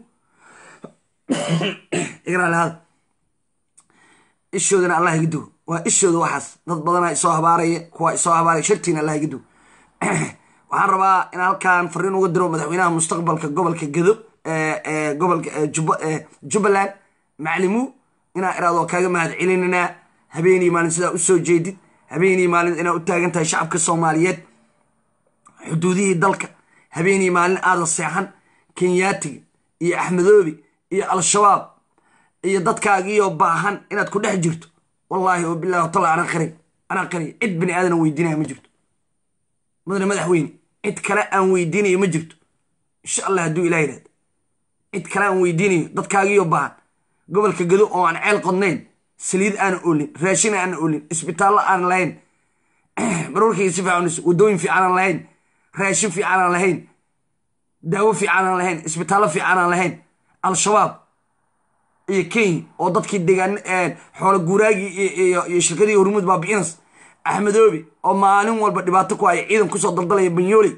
S1: igraalahada ishoodana allah iga dugo waa ishooda waxaas dad badanaa isoo habaaraya kuwa isoo habaaraya shartiina allah iga dugo waxaan rabaa in halkaan fariin uga diro madaxweynaha mustaqbalka gobolka gado gobolka jubbaland maclimuu inaa iraado kaaga mahad celinanaa habeenii maalin sidaa usoo jeedid habeenii maalin inaa u taagan tahay shacabka soomaaliyeed xuduudihii dalka habeenii maalin aadan seexan kenyaatiga iyo axmedoobi iyo al-shabaab iyo dadkaagiioo baahan inaad ku dhex jirto wallaahi oo bilahi tala anaa qaray anaa qaray cid bini aadana weydiinaya ma jirto mudane madaxweyne cid kale aan weydiinayo ma jirto insha allah hadduu ilah yidhahda cid kale aan weydiinayo dadkaagiioo baahan gobolka gado oo aan ceel qodnayn saliid aana olin raashin aana olin isbitaallo aan lahayn marwarkayga si fiican wadooyin fiican aan lahayn raashin fiican aan lahayn daawo fiican aan lahayn isbitaallo fiican aan lahayn al-shabaab iyo kenya oo dadkii degaan xoolo guuraagii iyo shirkadii hormuud baabi'inas axmedoobe oo maalin walba dhibaato ku haya ciidan kusoo daldalaya banyooley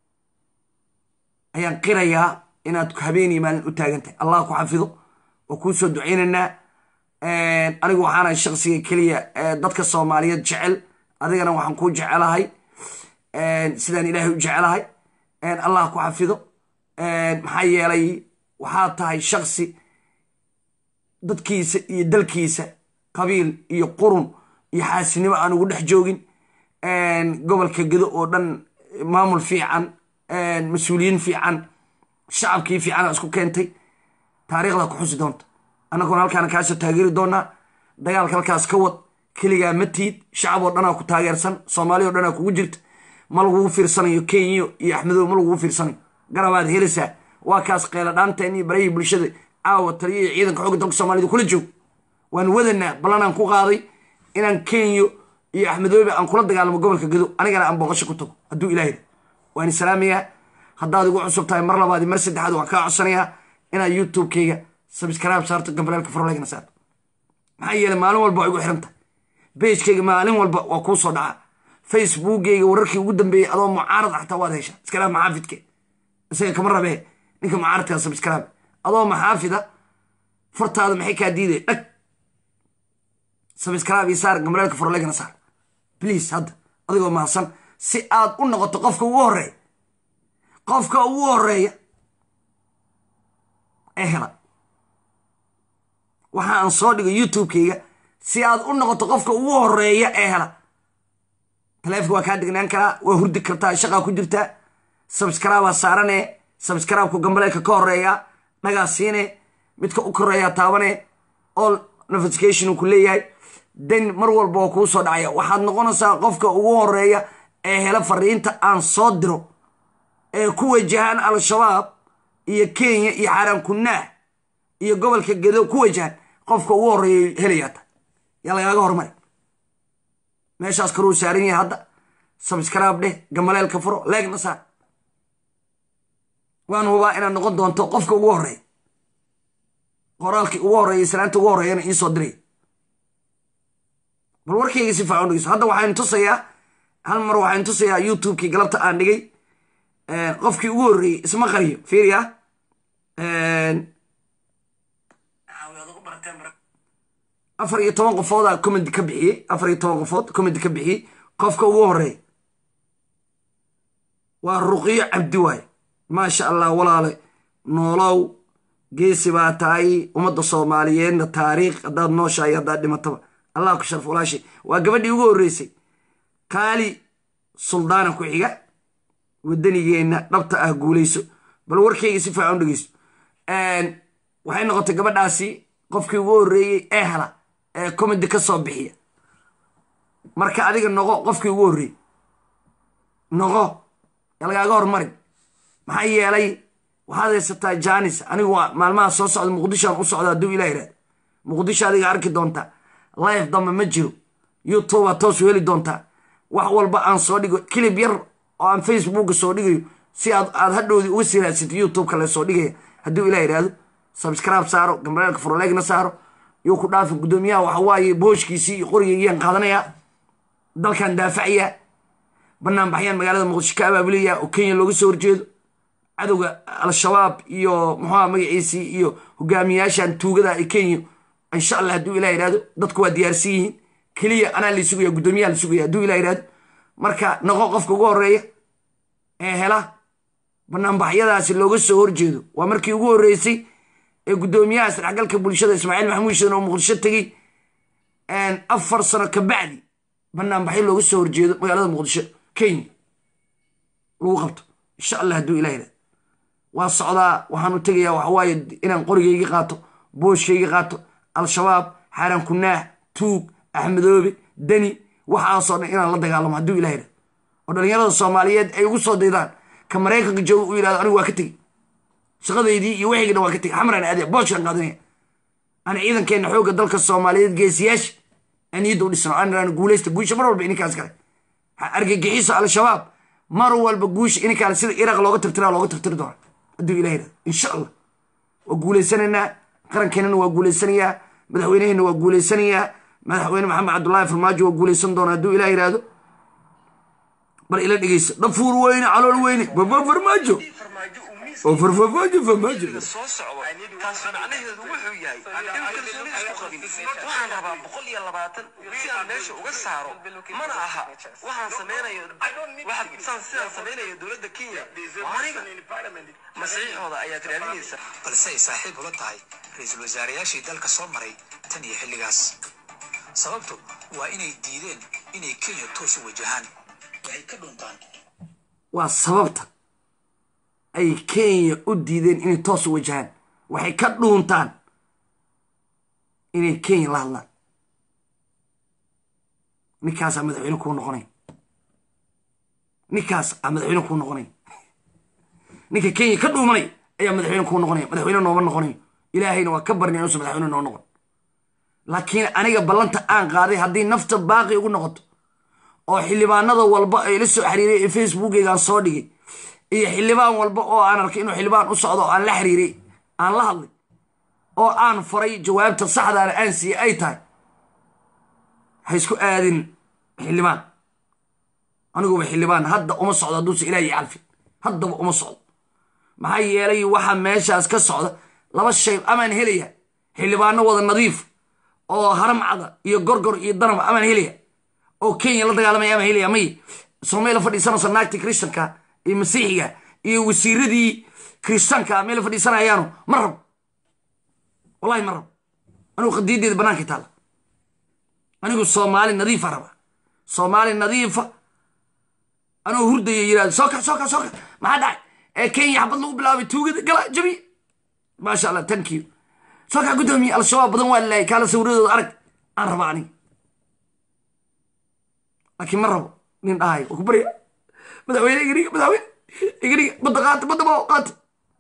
S1: ayaan qirayaa inaad habeeniyo maalin u taagantahay allah ku xafido oo kuu soo ducaynaynaa anigu waxaana shaksiga keliya dadka soomaaliyeed jecel adigana waxaan kuu jecelahay sidaan ilaahay u jecelahay allah ku xafido maxaa yeelay waxaa tahay shaksi dadkiisa iyo dalkiisa qabiil iyo qurun iyo xaasinimo aan ugu dhex joogin gobolka gedo oo dhan maamul fiican mas-uuliyiin fiican shacabkii fiicana isku keentay taariikhda ku xusi doonta annaguna halkaana kaasoo taageeri doonaa dagaalka halkaas ka wad keligaa ma tiid shacab oo dhanaa ku taageersan soomaaliya o dhanaa kugu jirta ma lagugu fiirsanayo kenya iyo axmedoobe ma lagugu fiirsanayo garabaad helaysaa waa kaas qeela dhaanteen iyo barahii bulshada caawa taliya iyo ciidanka xooga dalka soomaalida kula joog waan wadanaa ballanaan ku qaaday inaan kenya iyo axmedoobe aan kula dagaalamo gobolka gedo anigana aan booqasho ku tago hadduu ilaah yidha waan salaamayaa haddaad igu cusub tahay mar labaad mar saddexaad waxaan kaa codsanayaa inaad youtube-kayga sabscribe saarto gambaleelka farlegna saarto maxaa yeelay maalin walba waa igu xiran tahay beejkayga maalin walba waa kuu soo dhacaa facebookgayga wararkii ugu dambeeyey adoo mucaarad ah xataa waad heshaa iskalaab maxaafidke isaga kama rabee ninka mucaaradkaa sabscribe adoo maxaafida fartaada maxay kaa diiday dhag sabscribe iyo saar gambaleelka farlegna saar please hadda adigoo mahadsan si aad u noqoto qofka ugu horeeya qofka ugu horeeya ee hela waxa aan soo dhigo youtube-kayga si aad u noqoto qofka ugu horeeya ee hela taleefonka waa kaa degnaan karaa waa hurdi kartaa shaqaa ku jirtaa sabscribea saarane sabscribe-ku gambaleelka ka horeeya dhagaa siine midka u koreeyaa taabane all notification ku leeyahay dan mar walba oo kuu soo dhacaya waxaad noqonaysaa qofka ugu horeeya ee hela fariinta aan soo diro ee ku wajahaan al-shabaab iyo kenya iyo xaaraan kunaah iyo gobolka gedo ku wajahan qofka ugu horeeya helayaa ta yaa lagaaga hormari meeshaas karuu saaran yahay hadda sabscribe dheh gambaleelka furo leegna saar waan hubaa inaad noqon doonto qofka ugu horeeya qoraalkii ugu horeeya islaanta ugu horeeyana iisoo diray bal warkayga si faacan dhegeyso hadda waxaan tusayaa hal mar waxaan tusayaa youtube-kii galabta aan dhigay qofkii ugu horreeyey isma qariyo fiiriya afar iyo toban qofoodaa commenti ka bixiyey afar iyo toban qofood commenti ka bixiyey qofka ugu horeeya waa ruqiyo cabdi waaye maasha allah walaale noolow geesi baa tahay ummadda soomaaliyeedna taariikh haddaad nooshahay haddaad dhimataba allah ku sharf walaashay waa gabadhii ugu horreysay qaali suldaana ku xiga wadanigeenna dhabta ah guulayso bal warkayga si fiican u dhegeyso waxay noqotay gabadhaasi qofkii ugu horreeyey ee hela ee comedy ka soo bixiya marka adiga noqo qofkii ugu horreeyey noqo lagaaga hormarin maxaa yeelay waxaad haysataa janis anigu maalmaha soo socda muqdishoan u socda hadduu ilah yihahda muqdisho adiga arki doontaa life dambe ma jiro youtube aad toos u heli doontaa wax walba aan soo dhigo kilib yar oo aan facebooka soo dhigayo si aad aad hadhowdii uga sii raadsatay youtube-ka le soo dhigaya hadduu ilah yidhaahdo subscribe saaro gambaleelka furleegna saaro yuu ku dhaafi guddoomiyaha waxa waaye booshkiisii iyo qorigaygiyaan qaadanayaa dalkan daafacayaa banaanbaxyaan magaalada muqdisho ka abaabulaya oo kenya looga soo horjeedo cadowga al-shabaab iyo muxuuha magaciisii iyo hogaamiyaashan tuugada ee kenya insha allah hadduu ilah yidhahdo dadku waa diyaarsan yihiin keliya anaa la sugaya guddoomiyaha la sugaya hadduu ilah yidhahdo marka noqo qofka ugu horeeya ee hela banaanbaxyadaasi looga soo horjeedo waa markii ugu horreysay ee guddoomiyaha isdhexgalka bulshada ismaaciil maxamuud shidan oo muqdisho tegey afar sano ka bacdi banaanbaxyo looga soo horjeedo magaalada muqdisho kenya lagu qabto insha allah hadduu ilah yidhahdo waa socdaa waxaan u tegayaa waxawaaye inaan qorigayga qaato booshkayga qaato al-shabaab xaaraan kunaah tuug axmedoobe deni waxaasoo dhan inaan la dagaalamo hadduu ilah yidhahdo oo dhallinyarada soomaaliyeed ay ugu soo daydaan ka maraykanka jooga u yidhahdo anigu waa ka tegey shaqadeydii iyo waxayga dhan waa ka tegey xamraan aadaya booshkan qaadanaya aan ciidankeenna xoogga dalka soomaaliyeed geesiyaasha aan niyadda u dhisno aan iraan guulaysta guusha mar walba ininkaas kale argagixiso al-shabaab mar walba guusha ininkaale sida iraq looga tirtiraa looga tirtiri doona hadduu ilah yidhahdo insha allah waa guulaysanaynaa qarankeenana waa guulaysanayaa madaxweyneheenna waa guulaysanayaa madaxweyne maxamed cabdullaahi farmaajo waa guulaysan doona hadduu ilah yidhaahdo bal ila dhegeysa dhafuur weyne calool weyne baba farmaajo
S7: farmaajo uu miis
S1: oo farfarmaajo farmaajo
S7: soo socdo taas macnaheedu wuxuu yahay in kalsooni isku qabin waxaan rabaa boqol iyo labaatan si aan meesha uga saaro mana aha waxaan samaynayo waxaan saan sidaan samaynayo dowladda kenya waa aniga masiixooda ayaad raadinaysa
S2: balse ay saaxiib ula tahay ra-iisul wasaarayaashii dalka soo maray tan iyo xilligaas sababtu waa inay diideen inay kenya toos u wajahaan waxay ka dhuntaan
S1: waa sababta ay kenya u diideen inay toos u wajahaan waxay ka dhuuntaan inay kenya la hadlaan ninkaasaa madaxweyne kuu noqonay ninkaas aa madaxweyne kuu noqonay ninka kenya ka dhuumanay ayaa madaxweyne kuu noqonaya madaxweyne nooma noqonayo ilaahayna waa ka barnay inuusan madaxweyne noo noqon laakiin aniga ballanta aan qaaday haddii nafta baaqi ugu noqoto oo xildhibaanada walba ay la soo xiriiray ee facebookeygaan soo dhigay iyo xildhibaan walba oo aan arkay inuu xildhibaan u socdo oo aan la xiriiray aan la hadlay oo aan faray jawaabta saxdaana aan siiyey ay tahay ha isku aadin xildhibaan aniguba xildhibaan hadda uma socdo hadduusa ilaahi calfin haddaba uma socdo maxaa yeelay waxa meeshaas ka socda laba shay amaan helaya xildhibaano wada nadiif oo haramcada iyo gorgor iyo danaba amaan helaya oo kenya la dagaalamaya amaan helaya may soomaliya fadhiisanayso naagtii kristanka iyo masiixiga iyo wasiiradii kristanka meel fadhiisanayaano ma rabo wallahi ma rabo anigu qadiyadeeda banaanka taalla anigu soomaali nadiifa raba soomaali nadiifa anuu hurdaya yirahdo soo kac soo kac soo kac maxaa dhacay ee kenya xabad lagu bilaabay tuugada gala jabi maasha allah thank you soo kac guddoomiye al-shabaab badan waa laayay kaala sawiradooda arag aan raba aniga laakiin ma rabo nin dhahayo waa ku barya madaxweyne igariga madaxweyne igariga badda qaata badda bao qaata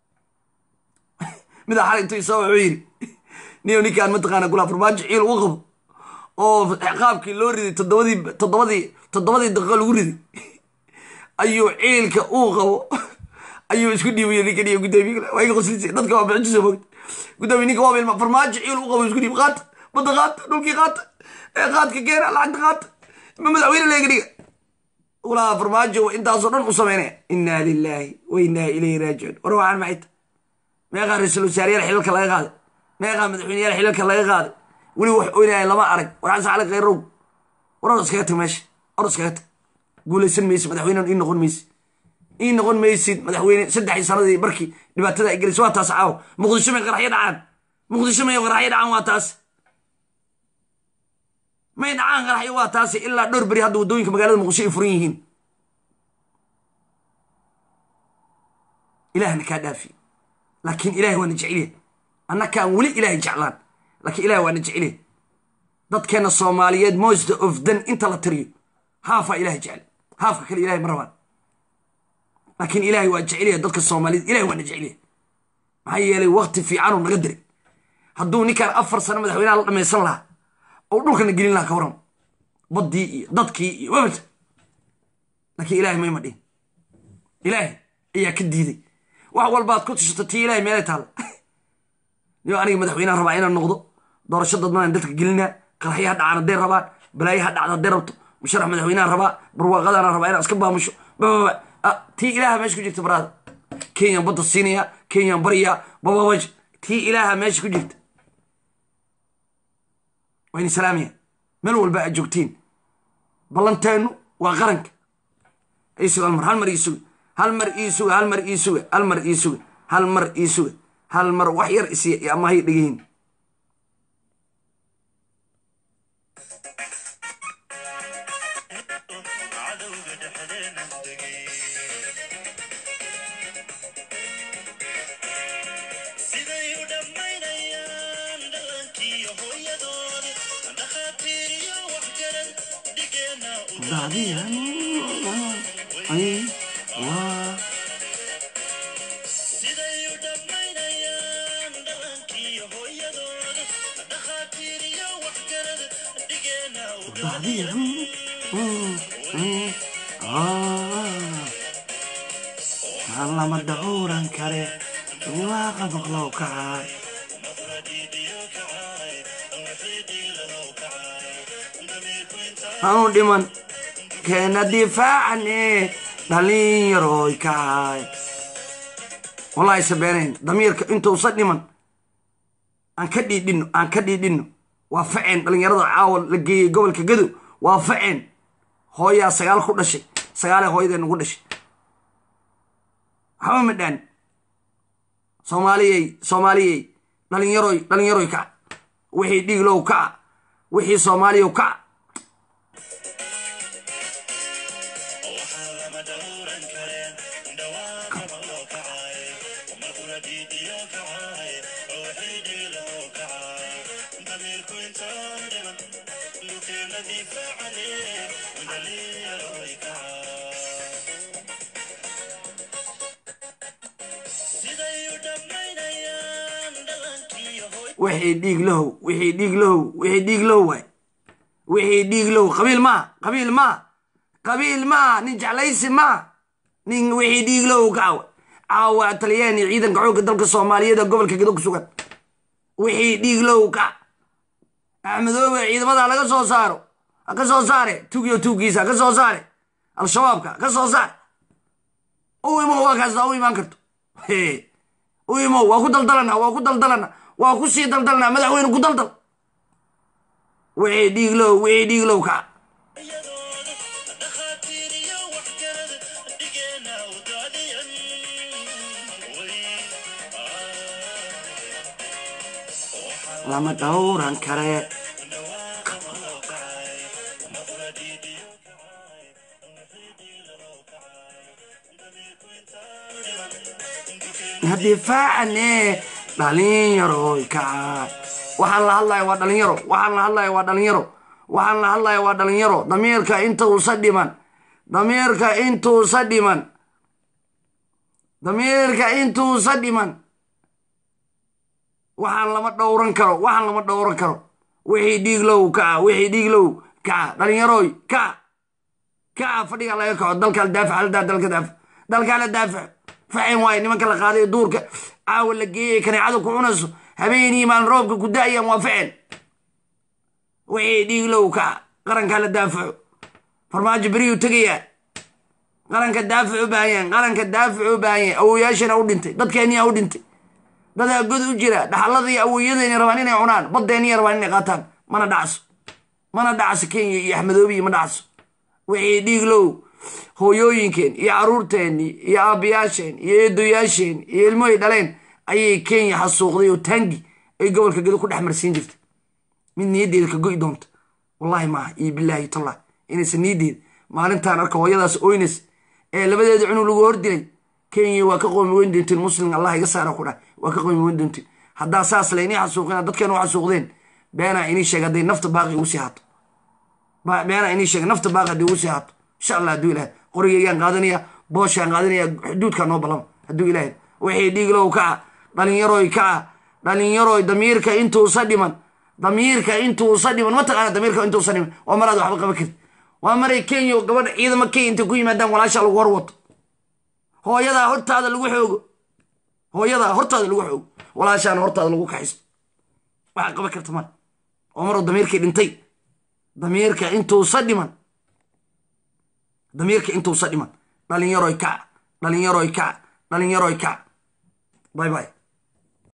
S1: midaa xalay intuu isoo wuxuu yidhi niyo ninkaan mataqaana gulaa farmaajo ciil u qabo oo qaabkii loo riday toddobadii toddobadii toddobadii daqiiqo lagu riday ayuu ciilka uu qabo ayuu isku dhiibaya ninka niyo guddoomiye waa iga qoslisay dadka waa bixintiisa moogta guddoomiye ninka waa bilma farmaajo ciil u qabo isku dhiib qaata badda qaata dhulkii qaata ee qaadka keena lacagta qaata ma madaxweyne leega dhiga ulaa farmaajo intaasoo dhan u sameynaya inaa lilaahi wa inaa ilayhi raajicuun war waxaan maxay ta meeqaa ra-iisul wasaareyaal xilalka laga qaaday meeqaa madaxweyneyaal xilalka laga qaaday weli wax oynaya lama arag war xasan cali khayrow war or iskaga tag meesha or iskaga tag guulaysan maysid madaxweyne ii noqon maysid ii noqon maysid madaxweyne saddexii sanadii barkii dhibaatada ay gelisay waa taas caaw muqdisho may qaraxyo dhacaan muqdisho may qaraxyo dhacaan waa taas may dhacaan qaraxyo waa taasi ilaa dhowr beri hadda waddooyinka magaalada muqdisho ay furan yihiin ilahna kaa dhaafi laakiin ilahay waana jeceliya annakaan weli ilahay jeclaan laakiin ilahay waana jeceliya dadkeena soomaaliyeed most of dan inta la tiriyo haafaa ilahay jecel haafka kale ilahay ma rabaan laakiin ilahay waa jeceliya dadka soomaaliyeed ilahay waana jeceliya maxaa yeelay wakti fiicanuu naga diray hadduu ninkaan afar sano madaxweynaha la dhamaysan lahaa oo dhulkana gelin lahaa ka waran baddii iyo dadkii iyo wabata laakiin ilahay mayma dhihin ilaahay ayaa ka diiday wax walbaad ku tishato tii ilahay meelay taalla niyo aniga madaxweyneha rabaa inaan noqdo doorasho dadmanaan dadka gelinaa qaraxyaha dhacaan hadday rabaan balaayaha dhacda hadday rabto musharax madaxweynaha rabaa barwaaqadana rabaa inaan iska baamusho bababa tii ilaaha meesha ku jirta baraada kenyaan badda siinaya kenyaan baryaa bababaj tii ilaaha meesha ku jirta wayna salaamaya meel walba aad joogtiin ballanteenu waa qaranka isuga hal mar hal mar ii suga hal mar ii suga hal mar ii suga hal mar ii suga hal mar ii suga hal mar wax yar isiya ama hay dhegehin lama dhowran kare waaqa maqlow kacay hanu dhiman keena difaacane dhalinyaroy kacay wallahi sabeenayn damiirka intuusa dhiman aan ka dhiidhino aan ka dhiidhino waa faceen dhalinyarada caawa la geeyey gobolka gadow waa faceen hooyaa sagaal ku dhashay sagaalee hooyadee nagu dhashay waxba ma dhaan soomaaliyey soomaaliyey dhalinyaroy dhalinyaroy kaca wixii dhiiglow kaca wixii soomaaliyow kaca wixii dhiig lahow wixii dhiig lahow wixii dhiig lahow waay wixii dhiig lahow qabiil maa qabiil maa qabiil maa nin jeclaysi maa nin wixii dhiig lahow kacawa caawa talyaani ciidanka xoogga dalka soomaaliyeed ee gobolka gedo ku sugan wixii dhiig lahow kaca axmedoobe ciidamada laga soo saaro ha ka soo saare tugiyo tuuggiisa ha ka soo saare al-shabaabka ha ka soo saare u imow waa kaasta u imaan karto u imow waa ku daldalana waa ku daldalana waa ku sii daldalnaa madaxweyne ku daldal wixii dhiiglow wixii dhiiglow kaca lama dhowran kare difaacane dhalinyaroy kaca waxaan la hadlaya waa dhalinyaro waxaan la hadlaya waa dhalinyaro waxaan la hadlaya waa dhalinyaro damiirka intuusa dhiman damiirka intuusa dhiman damiirka intuusa dhiman waxaan lama dhowran karo waxaan lama dhowran karo wixii dhiiglow kaca wixii dhiiglow kaca dhalinyaroy kaca kaca fadhiga laga kaco dalka la daafac haldaa dalka daafac dalkaa la daafac facen waaye nimanka la qaaday duurka caawa la geeyay kaneecada ku cunayso habeenii maalin roobka ku da'ayaan waa facen wixii dhiiglow kaca qarankaa la daafaco farmaajo beriyuu tegayaa qaranka daafac u baahanyaan qaranka daafac u baahanyaan awoyaashana u dhintay dadkeeniyaa u dhintay dadaa god u jira dhaxalladii awoyadayna rabaan inay cunaan baddeeniya rabaan inay qaataan mana dhacso mana dhacso kenya iyo axmedoobiyi ma dhacso wixii dhiiglow hooyooyinkeen iyo caruurteennii iyo aabbayaasheen iyo eedoyaasheen iyo ilmohay dhaleen ayay kenya xasuuqday oo taangi ay gobolka gedo ku dhex marsiin jirtay mid niyaddeeda ka go'i doonta wallaahi maaha iyo bilaahi tallah inaysan niyaddeeda maalintaan arka hooyadaas oynes ee labadeeda cunug lagu hordilay kenya waa ka qoomi weyn doontiin muslim allah iga saara ku dhah waa ka qoomi weyn doontiin haddaa saas la inii xasuuqina dadkeena u xasuuqdeen beenaa inii sheeg hadday nafta baaqi ugu sii haato beenaa inii sheeg nafta baaqi hadday ugu sii haato insha allah hadduu ilahay qorigaygaan qaadanaya booshaan qaadanaya xuduudkaa noo balama hadduu ilahay wixii dhiiglow kaca dhalinyaroy kaca dhalinyaroy damiirka intuusa dhiman damiirka intuusa dhiman mataqaana damiirka intuusa dhiman waa maraad waxba qaban karti waa maray kenya gabadha ciidama kenya intay ku yimaadaan walaashaa lagu hor wato hooyadaa hortaada lagu xoogo hooyadaa hortaada lagu xoogo walaashaana hortaada lagu kaxisto waxaa qaban karta mar oo maruu damiirkii dhintay damiirka intuusa dhiman damiirka intuusa dhiman dhalinyaroy kaca dhalinyaroy kaca dhalinyaroy kaca bay bay